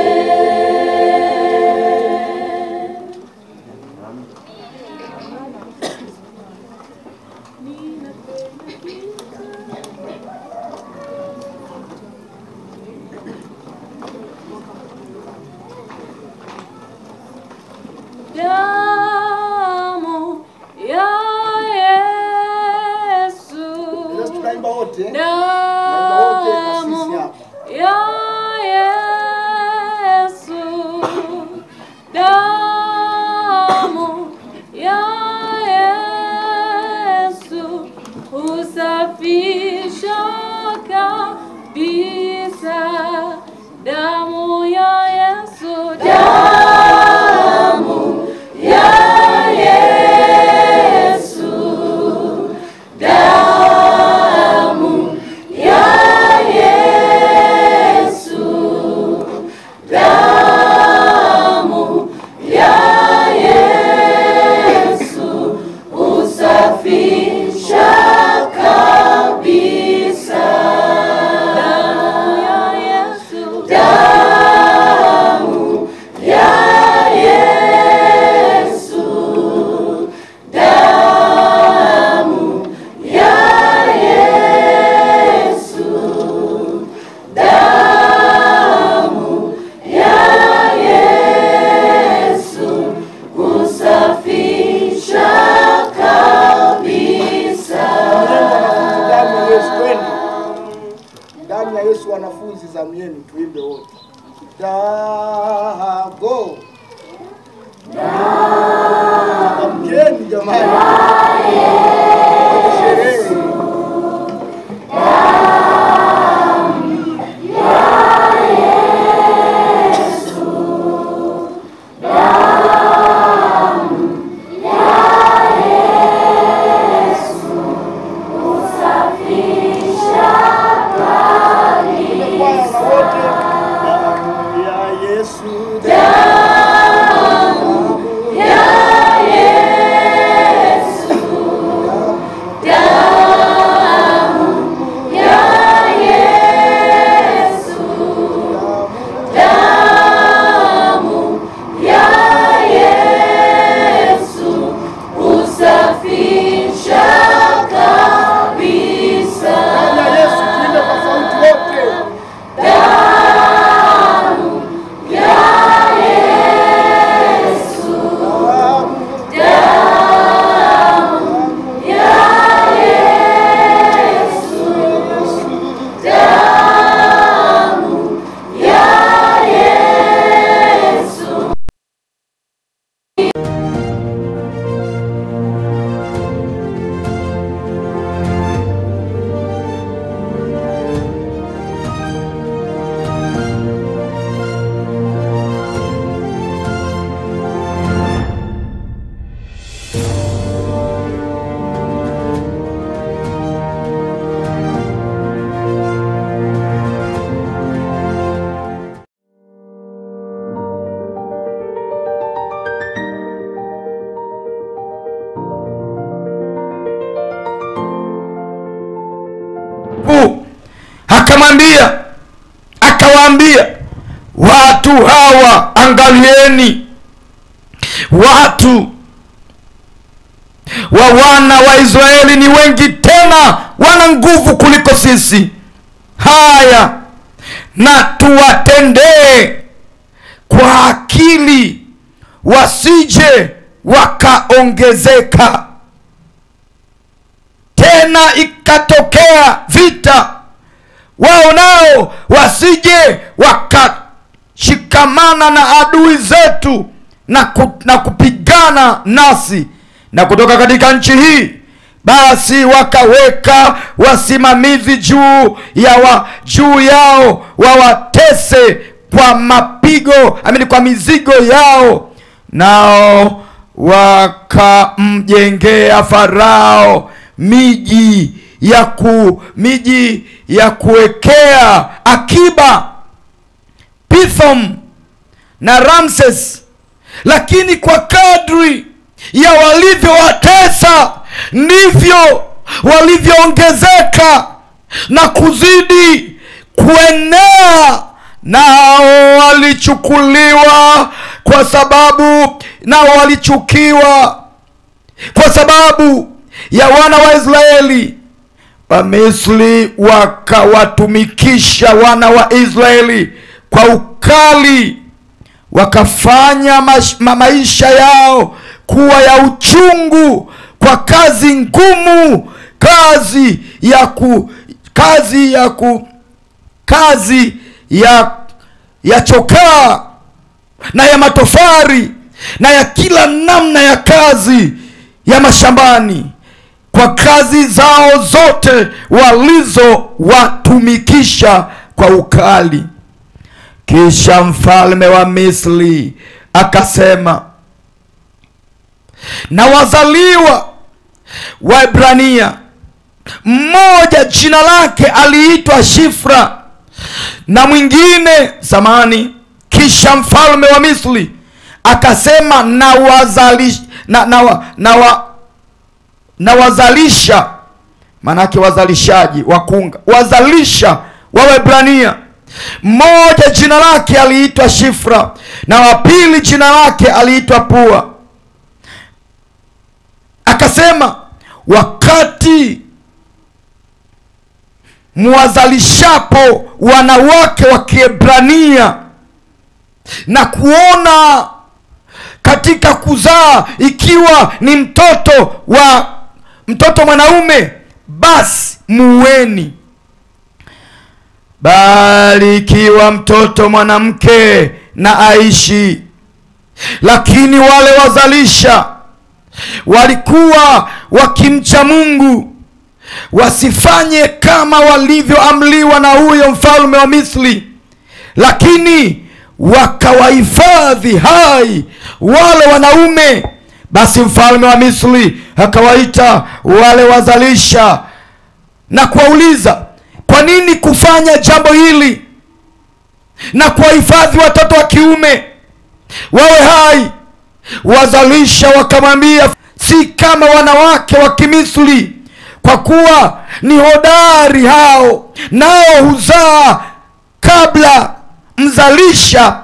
damu ya Yesu tunaimba wote Tunaimba wote na sisi damu hapa ya Yesu damu ya Yesu husafisha kabisa damu ya Yesu damu ya Yesu damu ya Yesu damu ya Yesu husafisha kabisa damu ya Yesu damu ya Yesu damu ya Yesu damu ya Yesu husafisha kabisa damu ya Yesu twende damu ya Yesu wanafunzi zamu yenu tuimbe wote dago amkeni jamani sherehe Tumekwaya na wote damu ya Yesu damu ya Yesu damu ya Yesu damu ya Yesu husafisha kabisa damu ya Yesu tuimbe kwa sauti wote damu ya Yesu damu ya Yesu damu ya Yesu Mungu akamwambia akawaambia watu hawa angalieni watu wa wana wa israeli ni wengi tena wana nguvu kuliko sisi haya na tuwatendee kwa akili wasije wakaongezeka tena ikatokea vita wao nao wasije wakashikamana na adui zetu na, ku, na kupigana nasi na kutoka katika nchi hii basi wakaweka wasimamizi juu ya wa, juu yao wawatese kwa mapigo amini kwa mizigo yao nao wakamjengea farao miji ya ku miji ya kuwekea akiba pithom na ramses lakini kwa kadri ya walivyowatesa ndivyo walivyoongezeka na kuzidi kuenea nao walichukuliwa kwa sababu nao walichukiwa kwa sababu ya wana wa israeli wamisri wakawatumikisha wana wa israeli kwa ukali wakafanya mash, ma maisha yao kuwa ya uchungu kwa kazi ngumu kazi ya ku kazi ya ku kazi ya ya chokaa na ya matofari na ya kila namna ya kazi ya mashambani kwa kazi zao zote walizowatumikisha kwa ukali kisha mfalme wa misri akasema na wazaliwa waibrania mmoja jina lake aliitwa shifra na mwingine samani kisha mfalme wa misri akasema na wazalish, na, na, wa- na, wa, na wazalisha maanake wazalishaji wakunga wazalisha wa Waebrania mmoja jina lake aliitwa Shifra na wa pili jina lake aliitwa Pua. Akasema wakati mwazalishapo wanawake wa Kiebrania na kuona katika kuzaa ikiwa ni mtoto wa mtoto mwanaume basi muweni bali ikiwa mtoto mwanamke na aishi lakini wale wazalisha walikuwa wakimcha mungu wasifanye kama walivyoamliwa na huyo mfalme wa misri lakini wakawahifadhi hai wale wanaume basi mfalme wa misri akawaita wale wazalisha na kuwauliza kwa nini kufanya jambo hili na kuwahifadhi watoto wa kiume wawe hai wazalisha wakamwambia si kama wanawake wa kimisri kwa kuwa ni hodari hao nao huzaa kabla mzalisha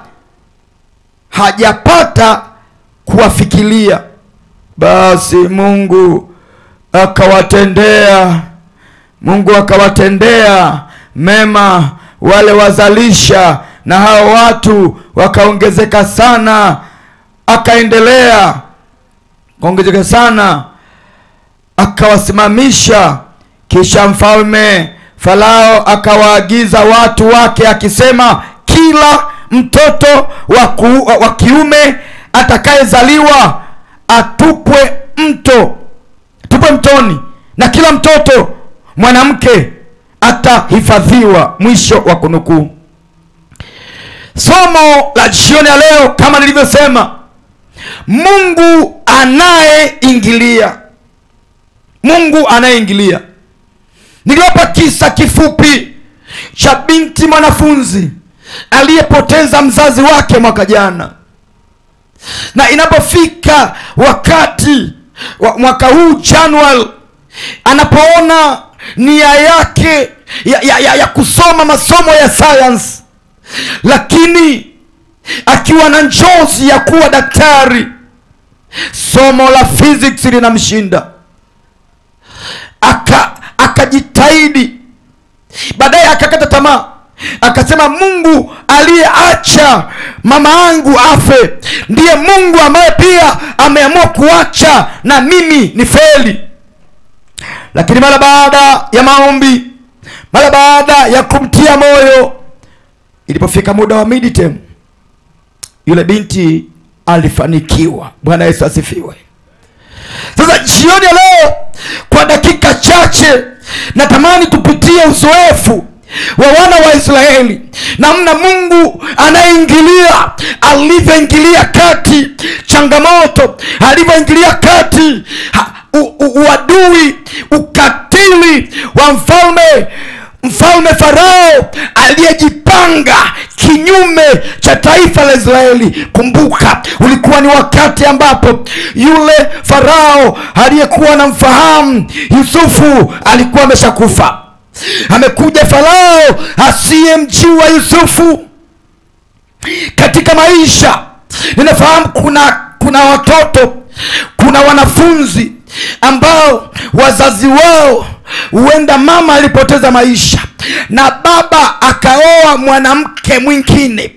hajapata kuwafikiria basi mungu akawatendea mungu akawatendea mema wale wazalisha na hao watu wakaongezeka sana akaendelea kaongezeka sana akawasimamisha kisha mfalme farao akawaagiza watu wake akisema kila mtoto wa, ku, wa kiume atakayezaliwa atupwe mto atupwe mtoni na kila mtoto mwanamke atahifadhiwa mwisho wa kunukuu somo la jioni ya leo kama nilivyosema mungu anayeingilia mungu anayeingilia niliwapa kisa kifupi cha binti mwanafunzi aliyepoteza mzazi wake mwaka jana na inapofika wakati wa mwaka huu januari anapoona nia yake ya, ya, ya, ya kusoma masomo ya sayansi lakini akiwa na njozi ya kuwa daktari somo la physics linamshinda aka akajitahidi baadaye akakata tamaa akasema mungu aliyeacha mama yangu afe ndiye mungu ambaye pia ameamua kuacha na mimi ni feli lakini mara baada ya maombi mara baada ya kumtia moyo ilipofika muda wa midterm yule binti alifanikiwa bwana yesu asifiwe sasa jioni ya leo kwa dakika chache natamani tupitie uzoefu wa wana wa israeli namna mungu anayeingilia alivyoingilia kati changamoto alivyoingilia kati ha- u- u- uadui ukatili wa mfalme mfalme farao aliyejipanga kinyume cha taifa la israeli kumbuka ulikuwa ni wakati ambapo yule farao aliyekuwa na mfahamu yusufu alikuwa ameshakufa amekuja farao asiyemjua yusufu katika maisha ninafahamu kuna kuna watoto kuna wanafunzi ambao wazazi wao huenda mama alipoteza maisha na baba akaoa mwanamke mwingine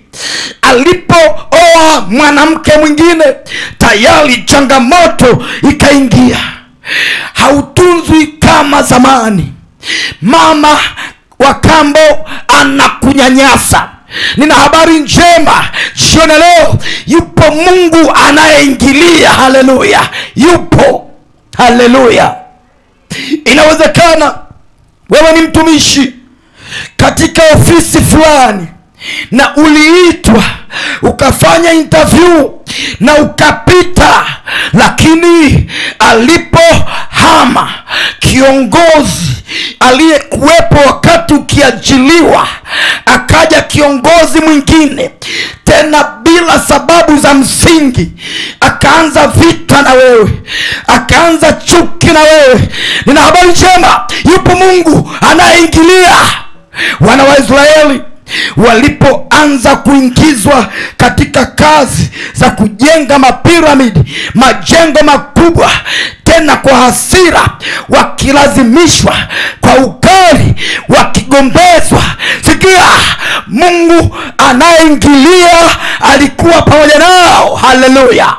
alipooa mwanamke mwingine tayari changamoto ikaingia hautunzwi kama zamani mama wa kambo anakunyanyasa nina habari njema jioni ya leo yupo mungu anayeingilia haleluya yupo haleluya inawezekana wewe ni mtumishi katika ofisi fulani na uliitwa ukafanya interview na ukapita lakini alipohama kiongozi aliyekuwepo wakati ukiajiliwa akaja kiongozi mwingine tena bila sababu za msingi akaanza vita na wewe akaanza chuki na wewe nina habari njema yupo mungu anayeingilia wana wa israeli walipoanza kuingizwa katika kazi za kujenga mapiramidi majengo makubwa tena kwa hasira wakilazimishwa kwa ukali wakigombezwa sikia mungu anayeingilia alikuwa pamoja nao haleluya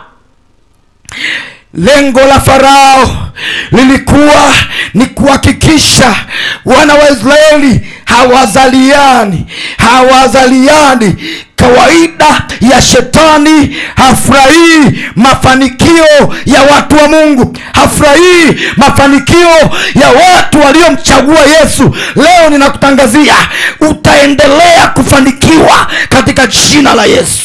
lengo la farao lilikuwa ni kuhakikisha wana wa israeli hawazaliani hawazaliani kawaida ya shetani hafurahii mafanikio ya watu wa mungu hafurahii mafanikio ya watu waliomchagua yesu leo ninakutangazia utaendelea kufanikiwa katika jina la yesu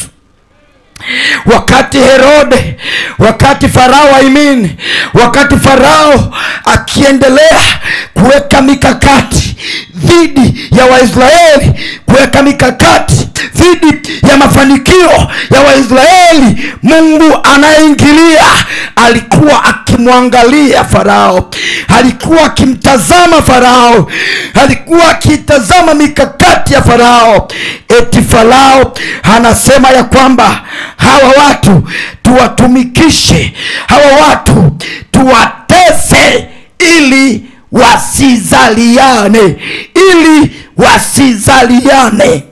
wakati herode wakati farao aimini wakati farao akiendelea kuweka mikakati dhidi ya waisraeli kuweka mikakati dhidi ya mafanikio ya waisraeli mungu anayeingilia alikuwa akimwangalia farao alikuwa akimtazama farao alikuwa akitazama mikakati ya farao eti farao anasema ya kwamba hawa watu tuwatumikishe hawa watu tuwatese ili wasizaliane ili wasizaliane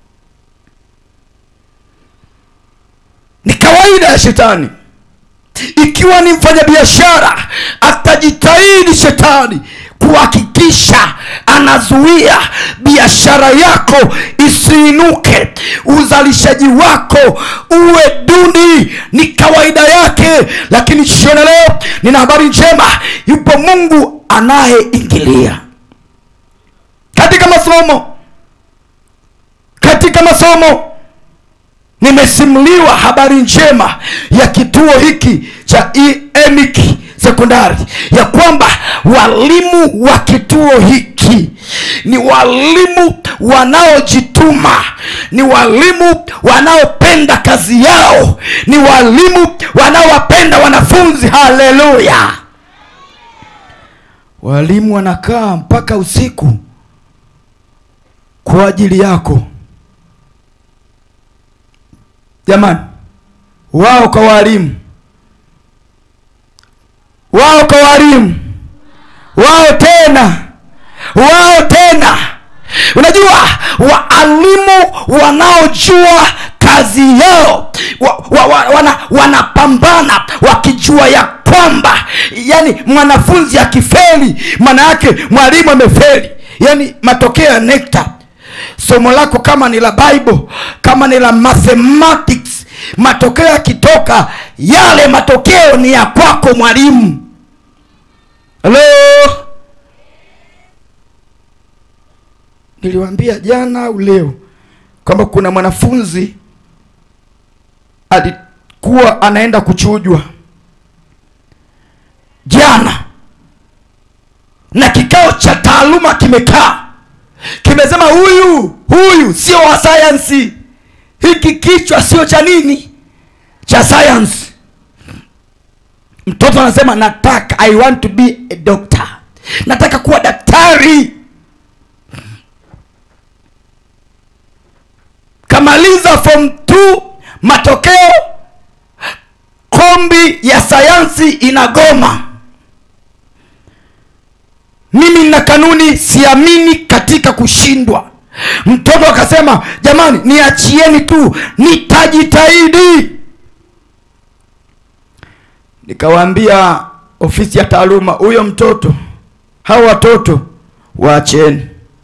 ni kawaida ya shetani ikiwa ni mfanyabiashara atajitahidi shetani kuhakikisha anazuia biashara yako isiinuke uzalishaji wako uwe duni ni kawaida yake lakini jioni leo nina habari njema yupo mungu anayeingilia katika masomo katika masomo nimesimuliwa habari njema ya kituo hiki cha emic sekondari ya kwamba walimu wa kituo hiki ni walimu wanaojituma ni walimu wanaopenda kazi yao ni walimu wanaowapenda wanafunzi haleluya walimu wanakaa mpaka usiku kwa ajili yako jamani wao kwa walimu wao kwa walimu wao tena wao tena unajua waalimu wanaojua kazi yao wa, wa, wa, wana, wanapambana wakijua ya kwamba yani mwanafunzi akifeli maana yake mwalimu amefeli yani matokeo ya nekta somo lako kama ni la bible kama ni la mathematics matokeo yakitoka yale matokeo ni ya kwako mwalimu halo niliwaambia jana au leo kwamba kuna mwanafunzi alikuwa anaenda kuchujwa jana na kikao cha taaluma kimekaa kimesema huyu huyu sio wa sayansi hiki kichwa sio cha nini cha sayansi mtoto anasema nataka i want to be a doctor nataka kuwa daktari kamaliza form 2 matokeo kombi ya sayansi inagoma mimi na kanuni siamini katika kushindwa mtoto akasema jamani niachieni tu nitajitahidi nikawaambia ofisi ya taaluma huyo mtoto hao watoto waacheni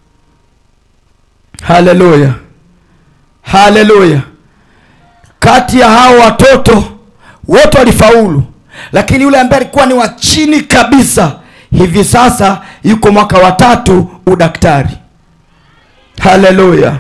haleluya haleluya kati ya hao watoto wote walifaulu lakini yule ambaye alikuwa ni wa chini kabisa hivi sasa yuko mwaka wa tatu udaktari haleluya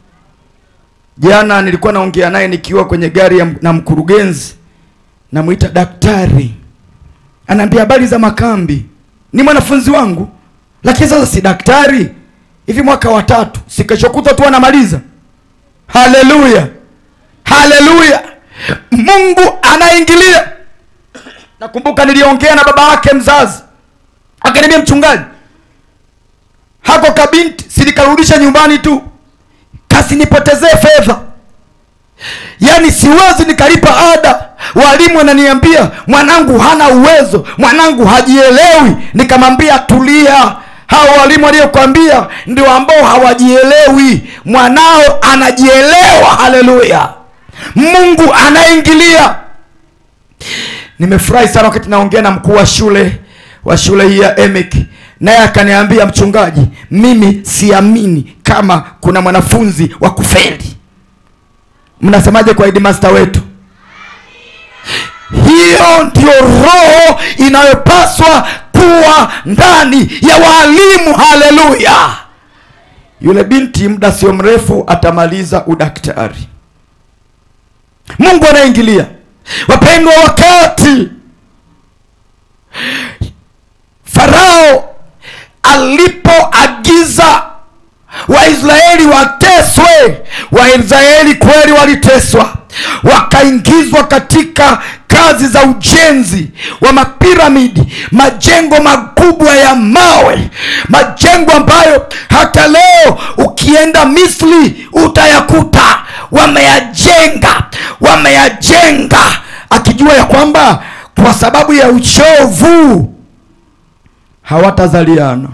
jana nilikuwa naongea naye nikiwa kwenye gari ya, na mkurugenzi namwita daktari anaambia habari za makambi ni mwanafunzi wangu lakini sasa si daktari hivi mwaka wa tatu sikeshokuta tu anamaliza haleluya haleluya mungu anaingilia nakumbuka niliongea na baba yake mzazi akaniambia mchungaji hako kabinti silikarudisha nyumbani tu kasinipotezee fedha yaani siwezi nikalipa ada walimu wananiambia mwanangu hana uwezo mwanangu hajielewi nikamwambia tulia hao walimu waliokwambia ndio ambao hawajielewi mwanao anajielewa haleluya mungu anaingilia nimefurahi sana wakati naongea na mkuu wa shule wa shule hii ya emic naye akaniambia mchungaji mimi siamini kama kuna mwanafunzi wa kufeli mnasemaje kwa headmaster wetu hiyo ndio roho inayopaswa kuwa ndani ya waalimu haleluya yule binti muda sio mrefu atamaliza udaktari mungu anaingilia wapendwa wakati farao alipoagiza waisraeli wateswe waisraeli kweli waliteswa wakaingizwa katika kazi za ujenzi wa mapiramidi majengo makubwa ya mawe majengo ambayo hata leo ukienda misri utayakuta wameyajenga wameyajenga akijua ya kwamba kwa sababu ya uchovu hawatazaliana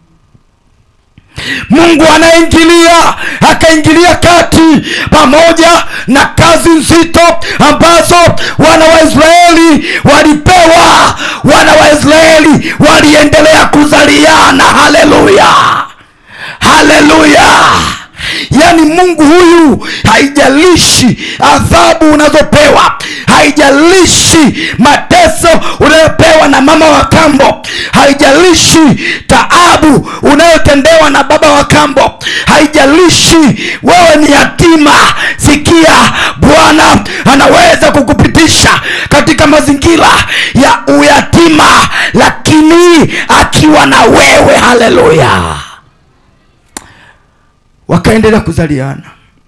mungu anaingilia akaingilia kati pamoja na kazi nzito ambazo wana waisraeli walipewa wana waisraeli waliendelea kuzaliana haleluya haleluya yaani mungu huyu haijalishi adhabu unazopewa haijalishi mateso unayopewa na mama wa kambo haijalishi taabu unayotendewa na baba wa kambo haijalishi wewe ni yatima sikia bwana anaweza kukupitisha katika mazingira ya uyatima lakini akiwa na wewe haleluya wakaendelea kuzaliana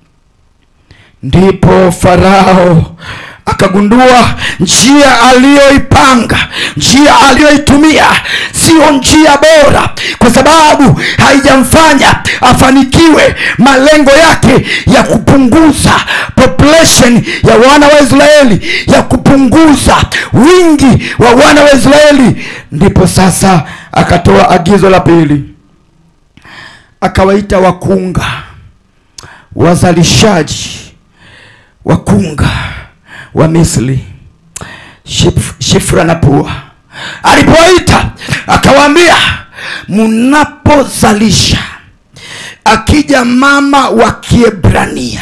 ndipo farao akagundua njia aliyoipanga njia aliyoitumia siyo njia bora kwa sababu haijamfanya afanikiwe malengo yake ya kupunguza population ya wana wa israeli ya kupunguza wingi wa wana wa israeli ndipo sasa akatoa agizo la pili akawaita wakunga wazalishaji wakunga wa misri Shif, shifra na pua alipowaita akawaambia mnapozalisha akija mama wa kiebrania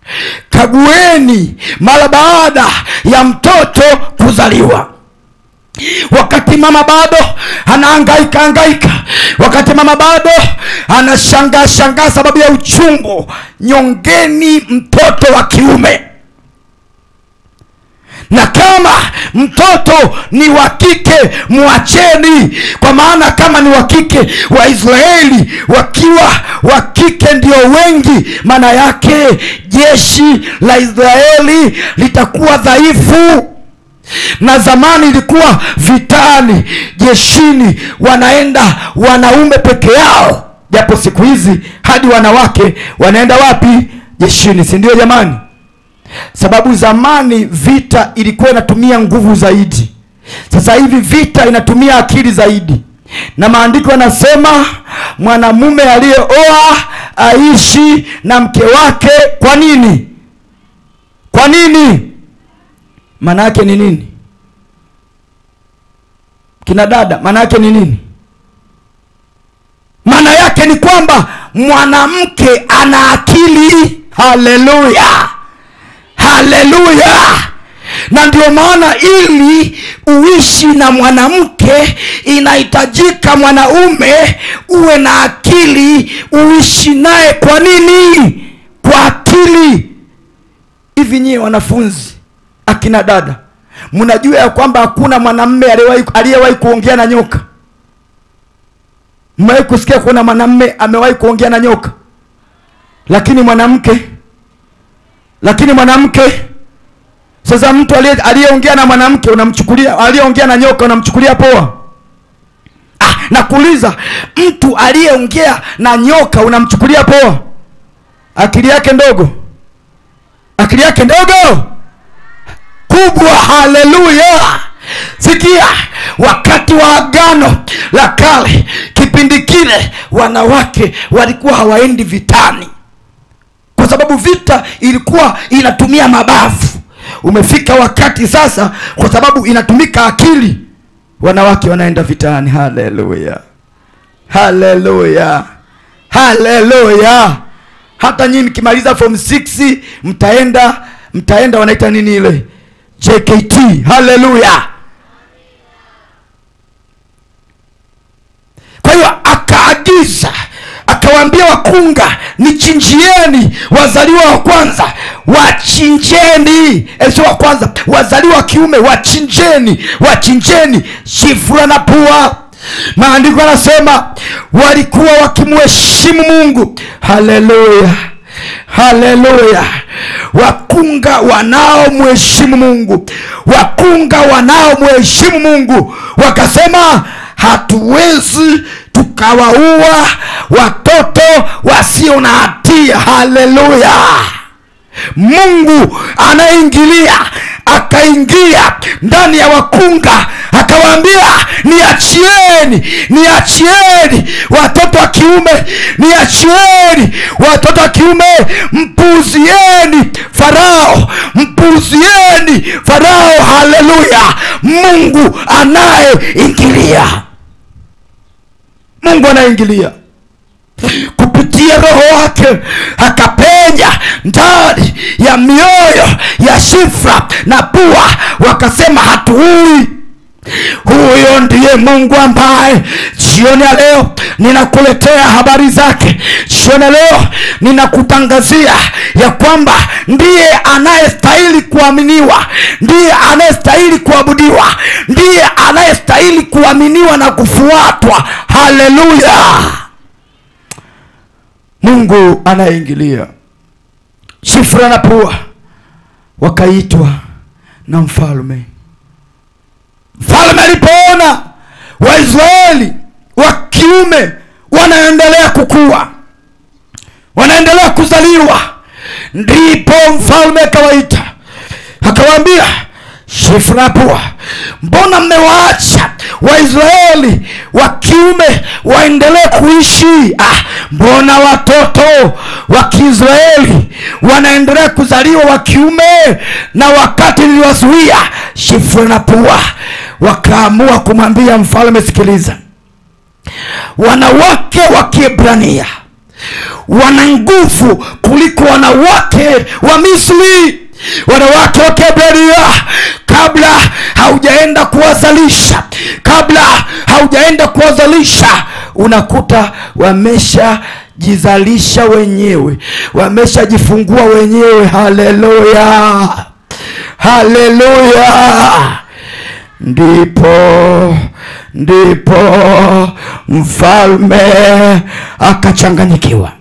kagueni mara baada ya mtoto kuzaliwa wakati mama bado anaangaika angaika wakati mama bado anashangaa shangaa sababu ya uchungu nyongeni mtoto wa kiume na kama mtoto ni wa kike mwacheni kwa maana kama ni wa kike waisraeli wakiwa wa kike ndio wengi maana yake jeshi la israeli litakuwa dhaifu na zamani ilikuwa vitani jeshini wanaenda wanaume peke yao japo siku hizi hadi wanawake wanaenda wapi jeshini si ndio jamani sababu zamani vita ilikuwa inatumia nguvu zaidi sasa hivi vita inatumia akili zaidi na maandiko yanasema mwanamume aliyeoa aishi na mke wake kwa nini kwa nini maana yake ni nini kina dada maana yake ni nini maana yake ni kwamba mwanamke ana akili haleluya haleluya na ndio maana ili uishi na mwanamke inahitajika mwanaume uwe na akili uishi naye kwa nini kwa akili hivi nyie wanafunzi akina dada mnajua ya kwamba hakuna mwanamme aliyewahi- aliyewahi kuongea na nyoka mmewahi kusikia kuna mwanamme amewahi kuongea na nyoka lakini mwanamke lakini mwanamke sasa mtu aliye- aliyeongea na mwanamke unamchukulia aliyeongea na nyoka unamchukulia poa ah, nakuuliza mtu aliyeongea na nyoka unamchukulia poa akili yake ndogo akili yake ndogo kubwa haleluya sikia wakati wa agano la kale kipindi kile wanawake walikuwa hawaendi vitani kwa sababu vita ilikuwa inatumia mabavu umefika wakati sasa kwa sababu inatumika akili wanawake wanaenda vitani haleluya haleluya haleluya hata nyinyi mkimaliza form 6 mtaenda mtaenda wanaita nini ile jkt haleluya kwa hiyo akaagiza akawaambia wakunga nichinjieni wazaliwa wa kwanza wachinjeni eh, sio wa kwanza wazaliwa wa kiume wachinjeni wachinjeni shifura na pua maandiko yanasema walikuwa wakimheshimu mungu haleluya haleluya wakunga wanaomheshimu mungu wakunga wanaomheshimu mungu wakasema hatuwezi tukawaua watoto wasio na hatia haleluya mungu anaingilia akaingia ndani ya wakunga akawaambia niachieni niachieni watoto wa kiume niachieni watoto wa kiume mpuuzieni farao mpuuzieni farao haleluya mungu anayeingilia mungu anayeingilia kupitia roho wake akapenya ndani ya mioyo ya shifra na pua wakasema hatuui huyo ndiye mungu ambaye jioni ya leo ninakuletea habari zake jioni ya leo ninakutangazia ya kwamba ndiye anayestahili kuaminiwa ndiye anayestahili kuabudiwa ndiye anayestahili kuaminiwa na kufuatwa haleluya mungu anayeingilia shifra na pua wakaitwa na mfalme mfalme alipoona waisraeli wa kiume wanaendelea kukua wanaendelea kuzaliwa ndipo mfalme akawaita akawaambia shifrapua mbona mmewaacha waisraeli wa kiume waendelee kuishi ah, mbona watoto wa kiisraeli wanaendelea kuzaliwa wa kiume na wakati niliwazuia shifra na pua wakaamua kumwambia mfalme sikiliza wanawake wa kiebrania wana nguvu kuliko wanawake wa misri wanawake wa kiebrania kabla haujaenda kuwazalisha hujaenda kuwazalisha unakuta wameshajizalisha wenyewe wameshajifungua wenyewe haleluya haleluya ndipo ndipo mfalme akachanganyikiwa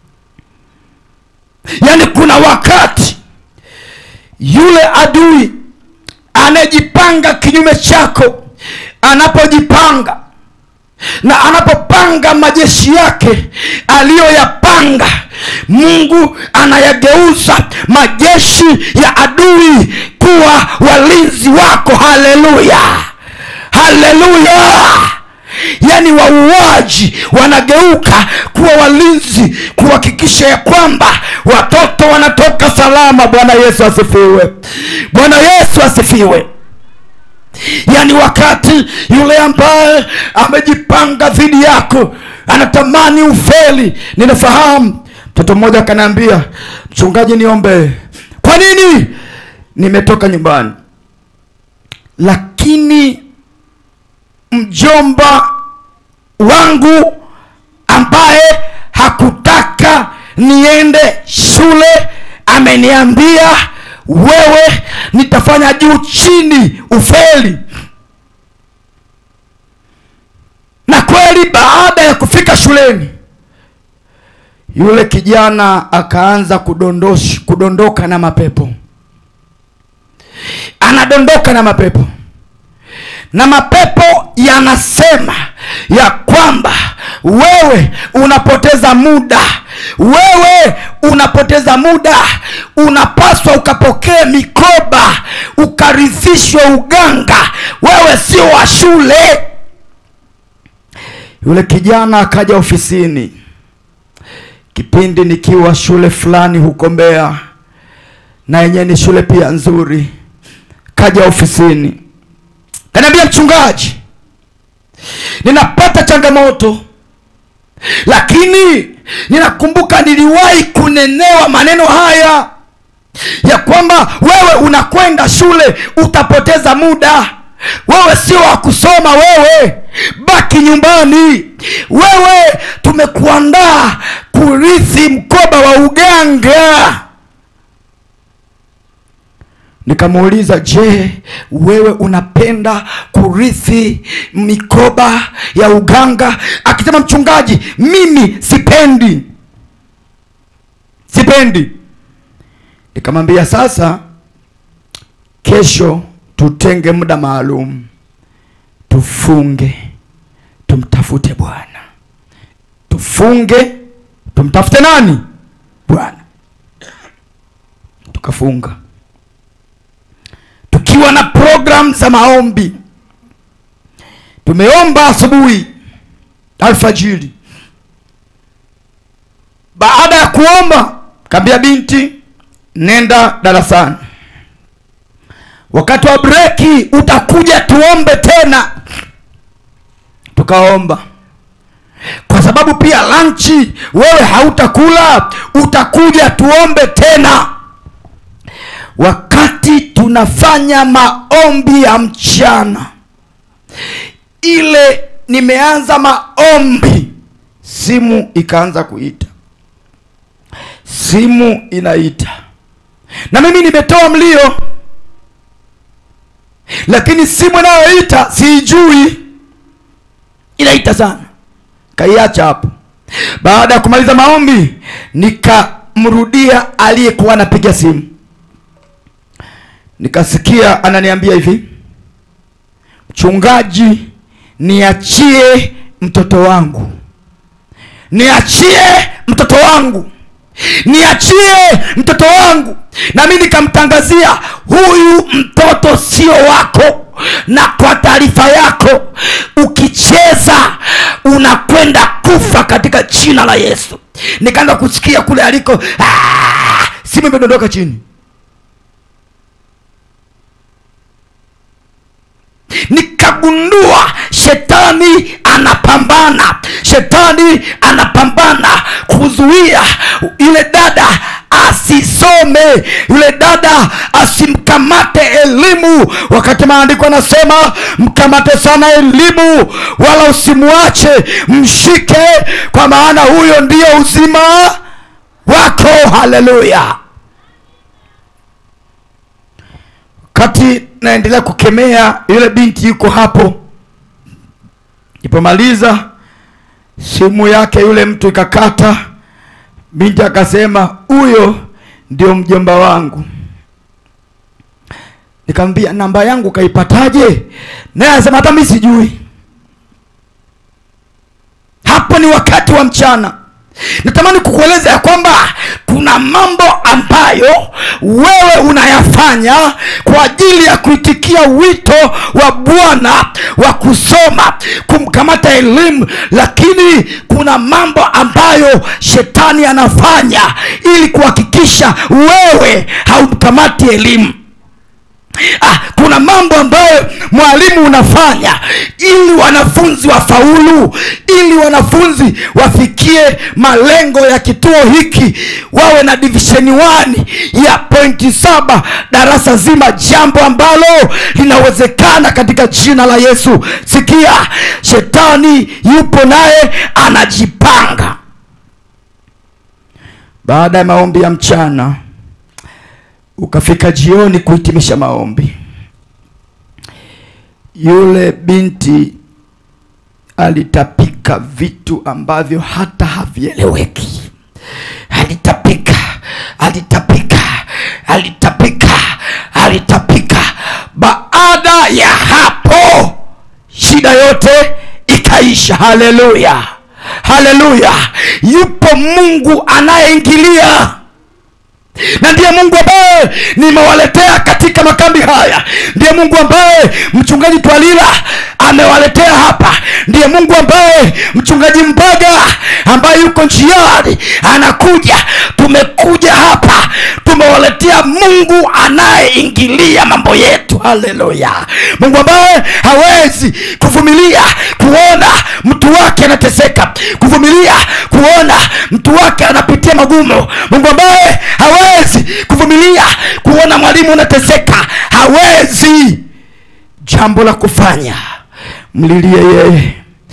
yaani kuna wakati yule adui anayejipanga kinyume chako anapojipanga na anapopanga majeshi yake aliyoyapanga mungu anayageuza majeshi ya adui kuwa walinzi wako haleluya haleluya yaani wauaji wanageuka kuwa walinzi kuhakikisha ya kwamba watoto wanatoka salama bwana yesu asifiwe bwana yesu asifiwe yaani wakati yule ambaye amejipanga dhidi yako anatamani ufeli ninafahamu mtoto mmoja akaniambia mchungaji niombe kwa nini nimetoka nyumbani lakini mjomba wangu ambaye hakutaka niende shule ameniambia wewe nitafanya juu chini ufeli na kweli baada ya kufika shuleni yule kijana akaanza kudondosh, kudondoka na mapepo anadondoka na mapepo na mapepo yanasema ya kwamba wewe unapoteza muda wewe unapoteza muda unapaswa ukapokee mikoba ukarithishwe uganga wewe sio wa shule yule kijana akaja ofisini kipindi nikiwa shule fulani huko mbea na yenyewe ni shule pia nzuri kaja ofisini kaniambia mchungaji ninapata changamoto lakini ninakumbuka niliwahi kunenewa maneno haya ya kwamba wewe unakwenda shule utapoteza muda wewe sio wa kusoma wewe baki nyumbani wewe tumekuandaa kurithi mkoba wa uganga nikamuuliza je wewe unapenda kurithi mikoba ya uganga akisema mchungaji mimi sipendi sipendi nikamwambia sasa kesho tutenge muda maalum tufunge tumtafute bwana tufunge tumtafute nani bwana tukafunga tukiwa na program za maombi tumeomba asubuhi alfajiri baada ya kuomba kaambia binti nenda darasani wakati wa breki utakuja tuombe tena tukaomba kwa sababu pia lanchi wewe hautakula utakuja tuombe tena wakati tunafanya maombi ya mchana ile nimeanza maombi simu ikaanza kuita simu inaita na mimi nimetoa mlio lakini simu inayoita siijui inaita sana kaiacha hapo baada ya kumaliza maombi nikamrudia aliyekuwa anapiga simu nikasikia ananiambia hivi mchungaji niachie mtoto wangu niachie mtoto wangu niachie mtoto wangu na mi nikamtangazia huyu mtoto sio wako na kwa taarifa yako ukicheza unakwenda kufa katika jina la yesu nikaanza kusikia kule aliko "Ah!" simu imedondoka chini nikagundua shetani anapambana shetani anapambana kuzuia yule dada asisome yule dada asimkamate elimu wakati maandiko anasema mkamate sana elimu wala usimwache mshike kwa maana huyo ndiyo uzima wako haleluya wakati naendelea kukemea yule binti yuko hapo ipomaliza simu yake yule mtu ikakata binti akasema huyo ndio mjomba wangu nikamwambia namba yangu kaipataje naye anasema hata mi sijui hapo ni wakati wa mchana natamani kukueleza ya kwamba kuna mambo ambayo wewe unayafanya kwa ajili ya kuitikia wito wa bwana wa kusoma kumkamata elimu lakini kuna mambo ambayo shetani anafanya ili kuhakikisha wewe haumkamati elimu ah, kuna mambo ambayo mwalimu unafanya ili wanafunzi wafaulu ili wanafunzi wafikie malengo ya kituo hiki wawe na divisheni 1 ya pointi saba darasa zima jambo ambalo linawezekana katika jina la yesu sikia shetani yupo naye anajipanga baada ya maombi ya mchana ukafika jioni kuhitimisha maombi yule binti alitapika vitu ambavyo hata havieleweki alitapika alitapika alitapika alitapika baada ya hapo shida yote ikaisha haleluya haleluya yupo mungu anayeingilia na ndiye mungu ambaye nimewaletea katika makambi haya ndiye mungu ambaye mchungaji twalila amewaletea hapa ndiye mungu ambaye mchungaji mbaga ambaye yuko njiani anakuja tumekuja hapa tumewaletea mungu anayeingilia mambo yetu haleluya mungu ambaye hawezi kuvumilia kuona mtu wake anateseka kuvumilia kuona mtu wake anapitia magumu mungu ambaye hawezi kuvumilia kuona mwalimu unateseka hawezi jambo la kufanya mlilie yeye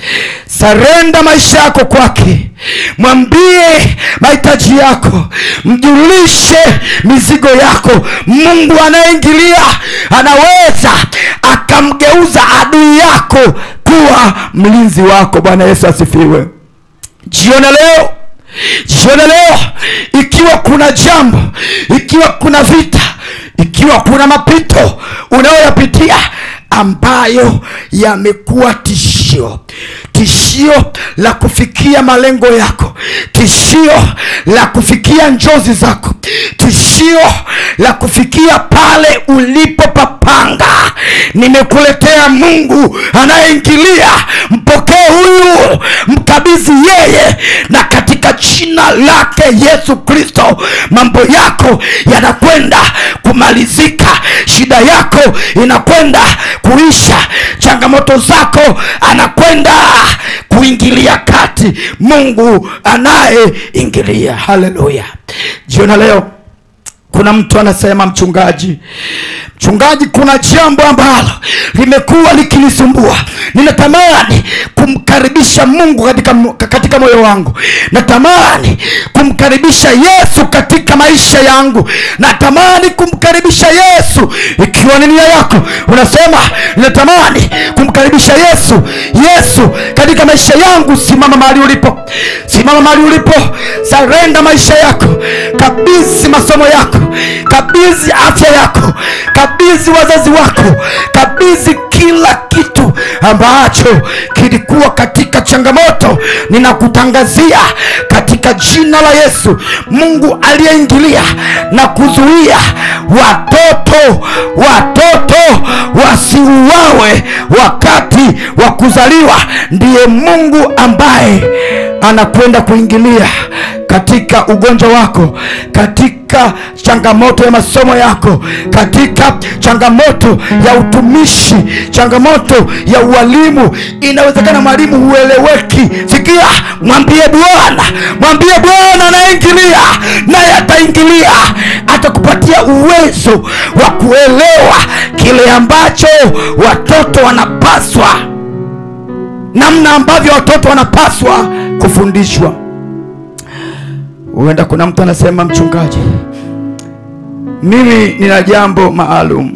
sarenda maisha yako kwake mwambie mahitaji yako mjulishe mizigo yako mungu anayeingilia anaweza akamgeuza adui yako kuwa mlinzi wako bwana yesu asifiwe jiona leo jiona leo ikiwa kuna jambo ikiwa kuna vita ikiwa kuna mapito unayoyapitia ambayo yamekuwa tishio tishio la kufikia malengo yako tishio la kufikia njozi zako tishio la kufikia pale ulipopapanga nimekuletea mungu anayeingilia mpokee huyu mkabidhi yeye na katika jina lake yesu kristo mambo yako yanakwenda kumalizika shida yako inakwenda kuisha changamoto zako anakwenda kuingilia kati mungu anayeingilia haleluya jiona leo kuna mtu anasema mchungaji mchungaji kuna jambo ambalo limekuwa likinisumbua ninatamani kumkaribisha mungu katika, katika moyo wangu natamani kumkaribisha yesu katika maisha yangu natamani kumkaribisha yesu ikiwa ni nia yako unasema ninatamani kumkaribisha yesu yesu katika maisha yangu simama mahali ulipo simama mahali ulipo sarenda maisha yako kabisi masomo yako kabidhi afya yako kabidhi wazazi wako kabidhi kila kitu ambacho kilikuwa katika changamoto ninakutangazia katika jina la yesu mungu aliyeingilia na kuzuia watoto watoto wasiuawe wakati wa kuzaliwa ndiye mungu ambaye anakwenda kuingilia katika ugonjwa wako katika changamoto ya masomo yako katika changamoto ya utumishi changamoto ya ualimu inawezekana mwalimu hueleweki sikia mwambie bwana mwambie bwana anaingilia naye ataingilia atakupatia uwezo wa kuelewa kile ambacho watoto wanapaswa namna ambavyo watoto wanapaswa kufundishwa huenda kuna mtu anasema mchungaji mimi nina jambo maalum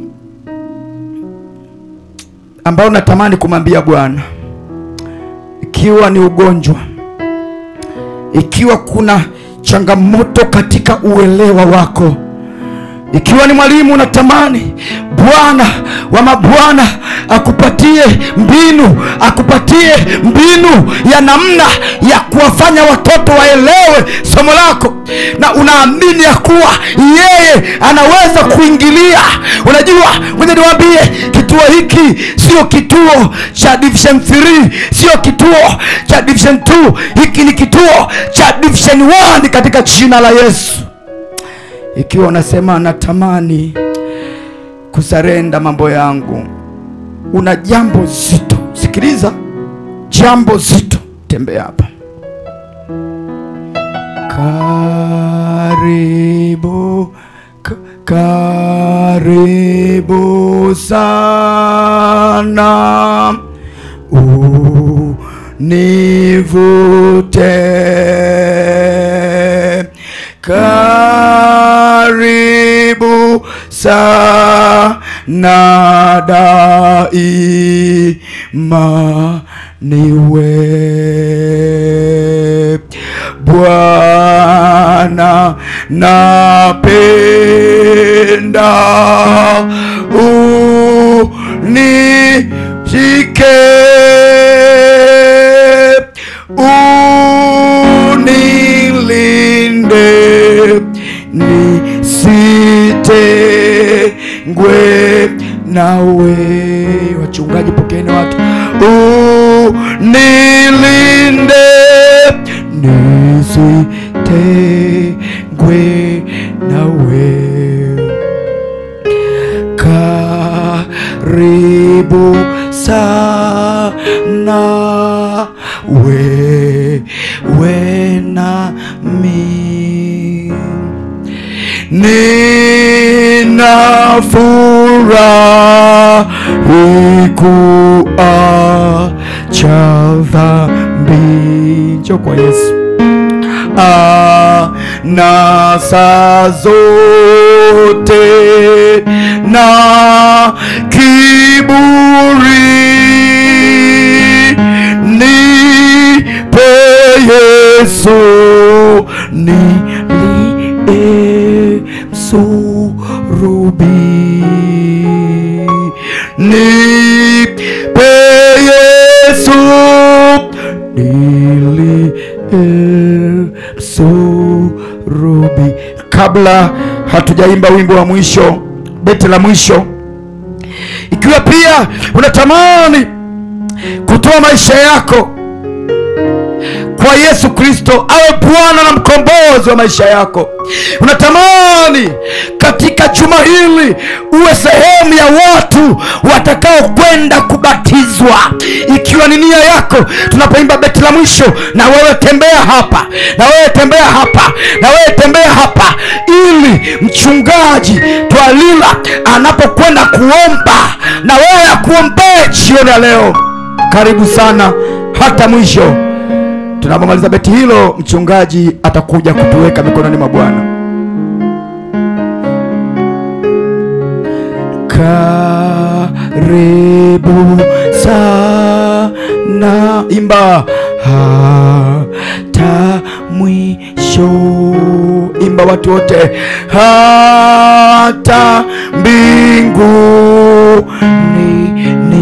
ambalo natamani kumwambia bwana ikiwa ni ugonjwa ikiwa kuna changamoto katika uelewa wako ikiwa ni mwalimu unatamani bwana wa mabwana akupatie mbinu akupatie mbinu ya namna ya kuwafanya watoto waelewe somo lako na unaamini ya kuwa yeye anaweza kuingilia unajua mwenye niwambie kituo hiki sio kituo cha division 3 sio kituo cha division 2 hiki ni kituo cha division 1 katika jina la yesu ikiwa unasema natamani kusarenda mambo yangu una jambo zito sikiliza jambo zito tembea hapa karibu ka- karibu sana univute karibu sana daima niwe bwana napenda unishike unilinde nisitengwe nawe wachungaji pokeeni watu unilinde nisitengwe nawe karibu sana wewe nami nina furahi kuacha dhambi njo kwa yesu na saa zote na kiburi nipe yesu nilie msurubi nipe yesu nilie msurubi kabla hatujaimba wimbo wa mwisho beti la mwisho ikiwa pia unatamani kutoa maisha yako kwa yesu kristo awe bwana na mkombozi wa maisha yako unatamani katika juma hili uwe sehemu ya watu watakao kwenda kubatizwa ikiwa ni nia yako tunapoimba beti la mwisho na wewe tembea hapa na wewe tembea hapa na wewe tembea hapa ili mchungaji twalila anapokwenda kuomba na wewe akuombee jioni ya leo karibu sana hata mwisho tunapomaliza beti hilo mchungaji atakuja kutuweka mikononi mwa bwana karibu sana imba hata mwisho imba watu wote hata mbingu ni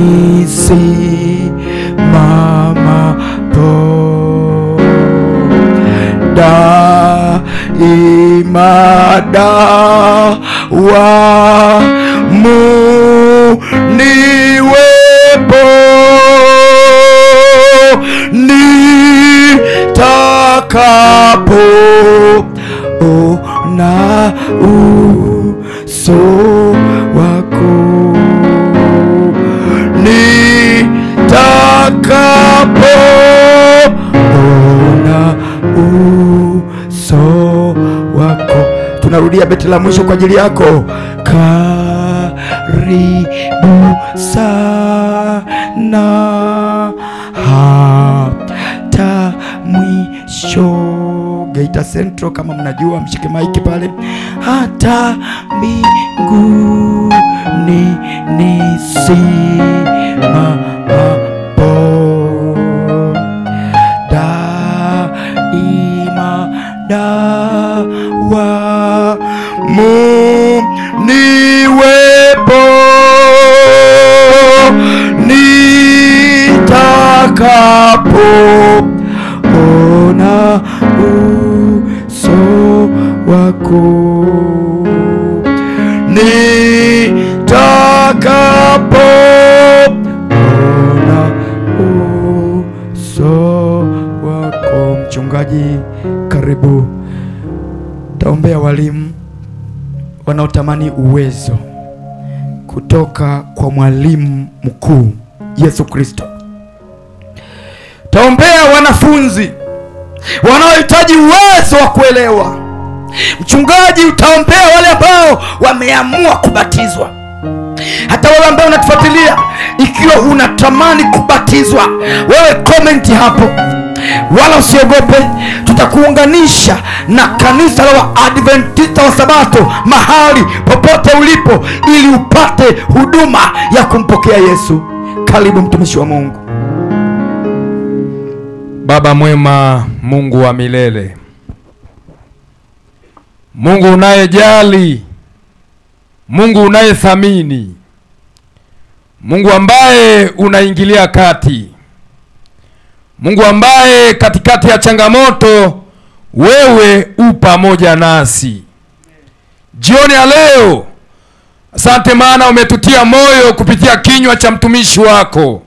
nisimamapo daima dawamu niwepo nitakapo narudia beti la mwisho kwa ajili yako karibu sana hata mwisho geita central kama mnajua mshike maiki pale hata mbinguni nisimamapo daima dawa mu niwepo nitakapo ona uso wako nitakapo ona uso wako mchungaji karibu taombea walimu wanaotamani uwezo kutoka kwa mwalimu mkuu yesu kristo taombea wanafunzi wanaohitaji uwezo wa kuelewa mchungaji utaombea wale ambao wameamua kubatizwa hata wewe ambao unatufuatilia ikiwa unatamani kubatizwa wewe komenti hapo wala usiogope tutakuunganisha na kanisa la waadventista wa sabato mahali popote ulipo ili upate huduma ya kumpokea yesu karibu mtumishi wa mungu Baba mwema, Mungu wa milele, Mungu unayejali, Mungu unayethamini, Mungu ambaye unaingilia kati, Mungu ambaye katikati ya changamoto wewe u pamoja nasi. Jioni ya leo, asante maana umetutia moyo kupitia kinywa cha mtumishi wako,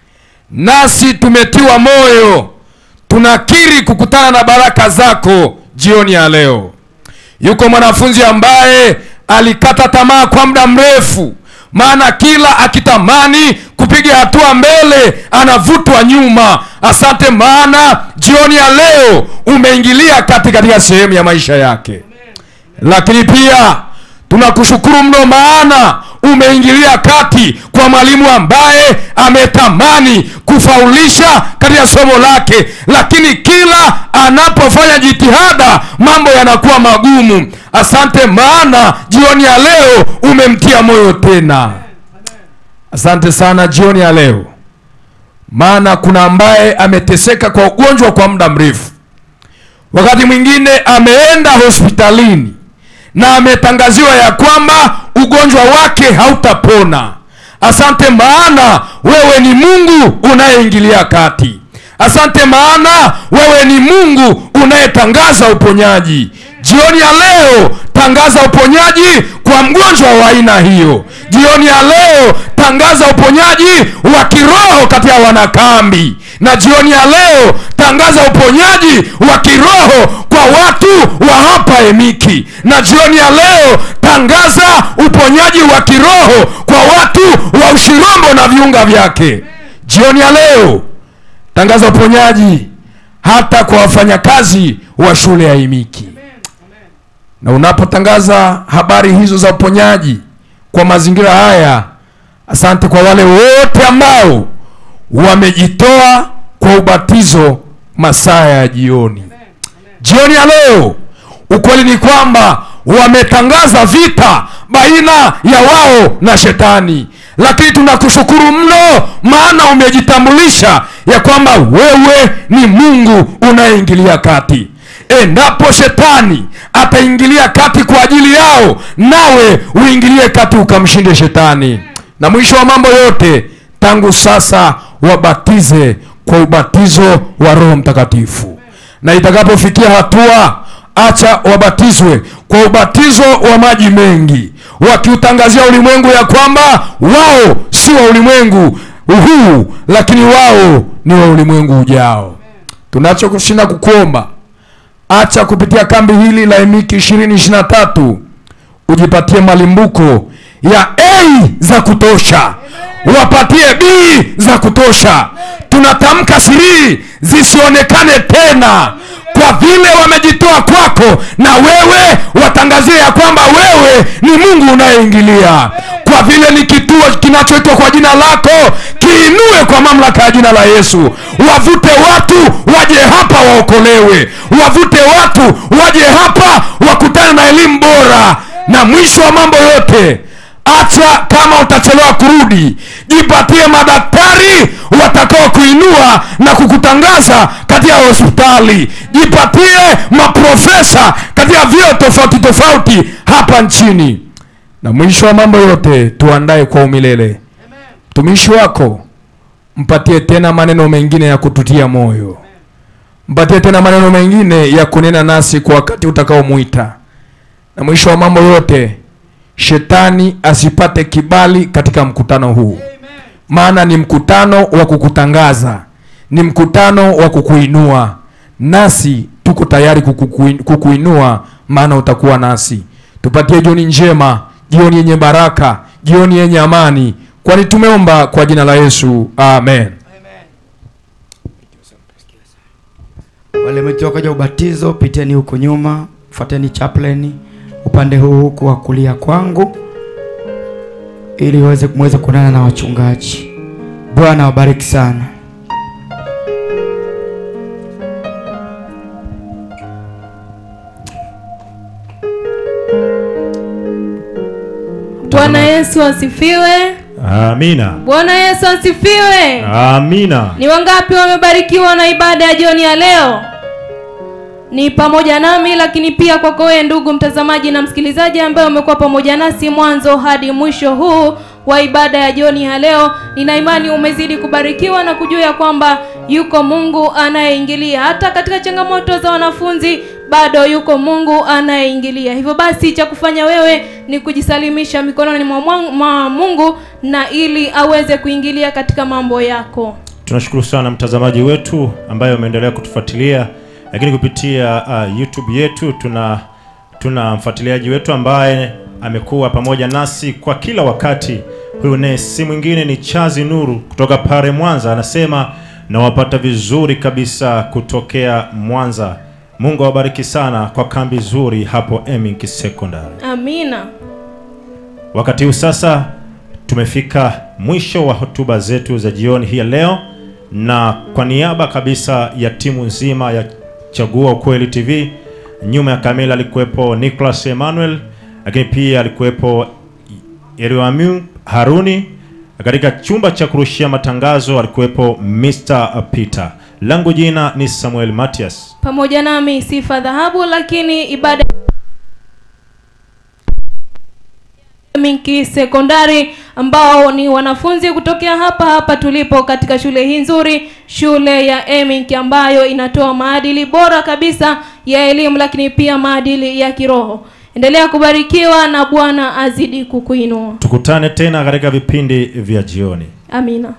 nasi tumetiwa moyo tunakiri kukutana na baraka zako jioni ya leo. Yuko mwanafunzi ambaye alikata tamaa kwa muda mrefu, maana kila akitamani kupiga hatua mbele anavutwa nyuma. Asante maana jioni ya leo umeingilia kati katika sehemu ya maisha yake, lakini pia tunakushukuru mno maana umeingilia kati kwa mwalimu ambaye ametamani kufaulisha katika somo lake, lakini kila anapofanya jitihada mambo yanakuwa magumu. Asante maana jioni ya leo umemtia moyo tena. Asante sana jioni ya leo, maana kuna ambaye ameteseka kwa ugonjwa kwa muda mrefu, wakati mwingine ameenda hospitalini na ametangaziwa ya kwamba ugonjwa wake hautapona. Asante maana wewe ni Mungu unayeingilia kati. Asante maana wewe ni Mungu unayetangaza uponyaji. Jioni ya leo tangaza uponyaji kwa mgonjwa wa aina hiyo. Jioni ya leo tangaza uponyaji wa kiroho kati ya wanakambi, na jioni ya leo tangaza uponyaji wa kiroho kwa watu wa hapa Emiki, na jioni ya leo tangaza uponyaji wa kiroho kwa watu wa Ushirombo na viunga vyake. Jioni ya leo tangaza uponyaji hata kwa wafanyakazi wa shule ya Emiki na unapotangaza habari hizo za uponyaji kwa mazingira haya, asante kwa wale wote ambao wamejitoa kwa ubatizo masaa ya jioni. Jioni ya leo, ukweli ni kwamba wametangaza vita baina ya wao na shetani, lakini tunakushukuru mno, maana umejitambulisha ya kwamba wewe ni Mungu unayeingilia kati endapo shetani ataingilia kati kwa ajili yao, nawe uingilie kati ukamshinde shetani. Na mwisho wa mambo yote, tangu sasa wabatize kwa ubatizo wa Roho Mtakatifu, na itakapofikia hatua, acha wabatizwe kwa ubatizo wa maji mengi, wakiutangazia ulimwengu ya kwamba wao si wa ulimwengu huu, lakini wao ni wa ulimwengu ujao. Tunachokushinda kukuomba acha kupitia kambi hili la Emiki 2023 ujipatie malimbuko ya A za kutosha, wapatie B za kutosha. Tunatamka siri zisionekane tena kwa vile wamejitoa kwako na wewe watangazie ya kwamba wewe ni mungu unayeingilia kwa vile ni kituo kinachoitwa kwa jina lako kiinue kwa mamlaka ya jina la yesu wavute watu waje hapa waokolewe wavute watu waje hapa wakutane na elimu bora na mwisho wa mambo yote hata kama utachelewa kurudi jipatie madaktari watakao kuinua na kukutangaza katika hospitali jipatie maprofesa katika vyeo tofauti tofauti hapa nchini na mwisho wa mambo yote tuandae kwa umilele mtumishi wako mpatie tena maneno mengine ya kututia moyo mpatie tena maneno mengine ya kunena nasi kwa wakati utakaomwita na mwisho wa mambo yote shetani asipate kibali katika mkutano huu maana ni mkutano wa kukutangaza ni mkutano wa kukuinua nasi tuko tayari kukukuin- kukuinua maana utakuwa nasi tupatie jioni njema jioni yenye baraka jioni yenye amani kwani tumeomba kwa jina la yesu amen wale metoka ja ubatizo piteni huko nyuma fuateni chaplain upande huu huku wa kulia kwangu ili waweze muweze kuonana na wachungaji bwana wabariki sana bwana yesu asifiwe amina bwana yesu asifiwe amina ni wangapi wamebarikiwa na ibada ya jioni ya leo ni pamoja nami lakini pia kwako wewe ndugu mtazamaji na msikilizaji ambaye umekuwa pamoja nasi mwanzo hadi mwisho huu wa ibada ya jioni ya leo nina imani umezidi kubarikiwa na kujua ya kwamba yuko mungu anayeingilia hata katika changamoto za wanafunzi bado yuko mungu anayeingilia hivyo basi cha kufanya wewe ni kujisalimisha mikononi mwa mwa- mwa mungu na ili aweze kuingilia katika mambo yako tunashukuru sana mtazamaji wetu ambaye umeendelea kutufuatilia lakini kupitia uh, youtube yetu tuna tuna mfuatiliaji wetu ambaye amekuwa pamoja nasi kwa kila wakati huyu naye si mwingine ni chazi nuru kutoka pare mwanza anasema nawapata vizuri kabisa kutokea mwanza mungu awabariki sana kwa kambi zuri hapo emink secondary amina wakati huu sasa tumefika mwisho wa hotuba zetu za jioni hii ya leo na kwa niaba kabisa ya timu nzima ya chagua ukweli tv nyuma ya kamera alikuwepo nicholas emmanuel lakini pia alikuwepo eriamu haruni katika chumba cha kurushia matangazo alikuwepo mr peter langu jina ni samuel matias pamoja nami sifa dhahabu lakini ibada minki sekondari ambao ni wanafunzi kutokea hapa hapa tulipo katika shule hii nzuri shule ya emink ambayo inatoa maadili bora kabisa ya elimu lakini pia maadili ya kiroho endelea kubarikiwa na bwana azidi kukuinua tukutane tena katika vipindi vya jioni amina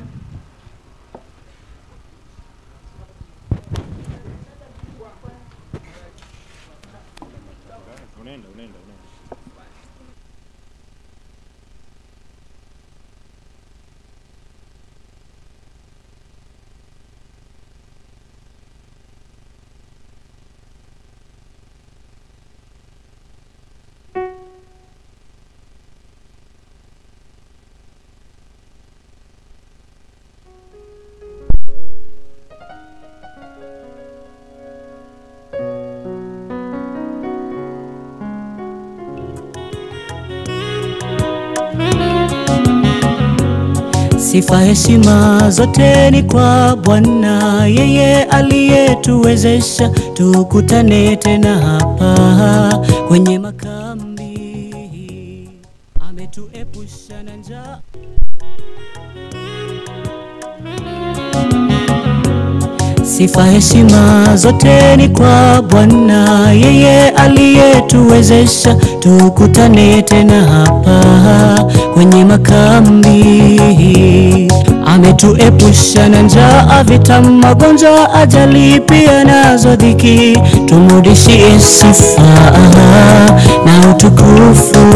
Sifa heshima zote ni kwa Bwana, yeye aliyetuwezesha tukutane tena hapa kwenye makambi, ametuepusha na njaa Sifa heshima zote ni kwa Bwana, yeye aliyetuwezesha tukutane tena hapa kwenye makambi. Ametuepusha na njaa, vita, magonjwa, ajali pia nazo dhiki. Tumrudishie sifa na utukufu.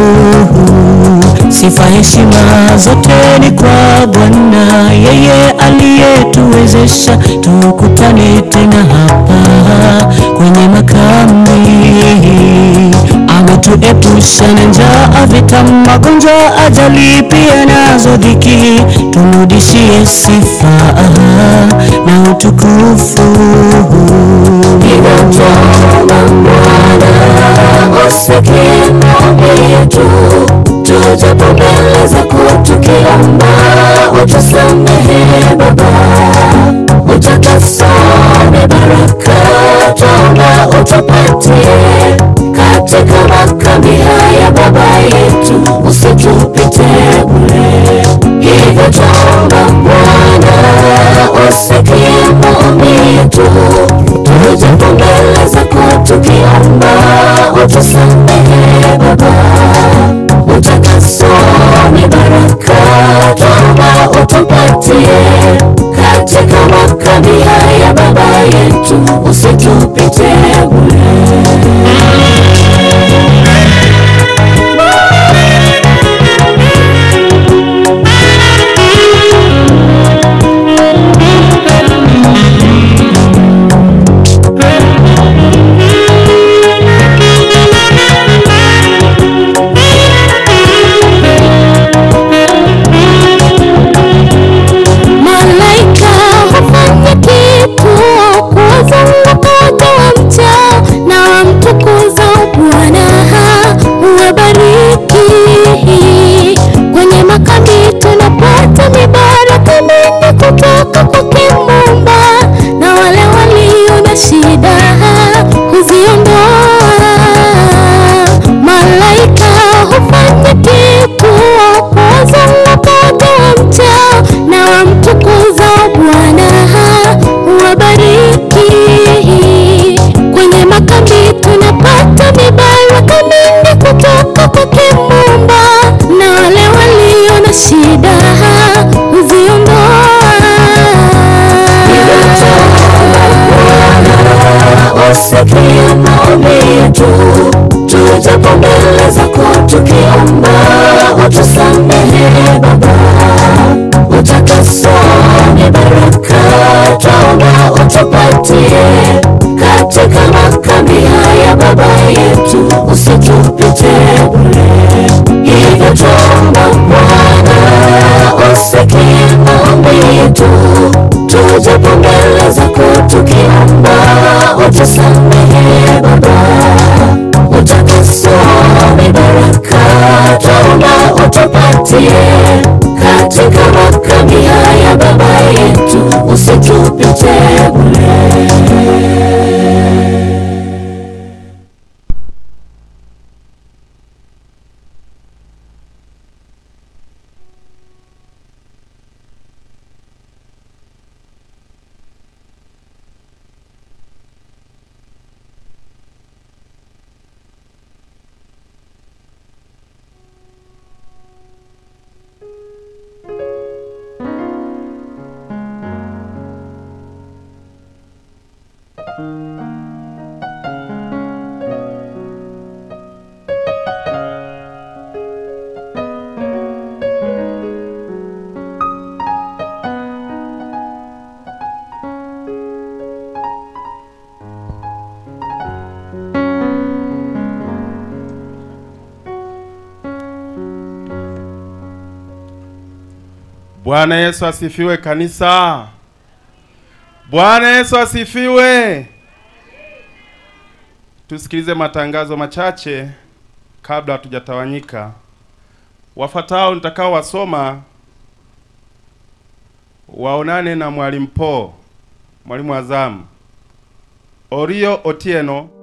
Sifa heshima zote ni kwa Bwana, yeye aliyetuwezesha ametuwezesha tukutane tena hapa kwenye makambi ametuepusha na njaa, vita, magonjwa, ajali pia nazo dhiki. Tumrudishie sifa na utukufu. usikie maombi yetu tujapo mbele zako tukiomba utusamehe baba utakasome baraka twaomba utupatie katika makambi haya baba yetu usitupite bure hivyo twaomba bwana usikie maombi yetu tujapo mbele zako tukiomba utusamehe baba utakasome baraka twaomba utupatie katika makambi haya baba yetu usitupite bure Malaika hufanya kitu kuwazunguka watu wamchao na wamtukuza Bwana, huwabariki. Kwenye makambi tunapata mibaraka mingi kutoka kwake Muumba, na wale walio na shida huziondoa. Malaika hufanya kitu kuwazunguka watu wamchao na wamtukuza Bwana, huwabariki. Kwenye makambi tunapata mibaraka mingi kutoka kwake Muumba, na wale walio na shida huziondoa. usikie maombi yetu tujapo mbele zako tukiomba utusamehe baba utakasome baraka twaomba utupatie katika makambi haya baba yetu usitupite bure hivyo twaomba bwana usikie maombi yetu tujapo mbele zako tukiomba utusamehe baba utakasome baraka twaomba utupatie katika makambi haya baba yetu usitupite bure Bwana Yesu asifiwe kanisa. Bwana Yesu asifiwe. Tusikilize matangazo machache kabla hatujatawanyika. Wafuatao nitakao wasoma waonane na mwalimu Po, mwalimu wa zamu. Orio Otieno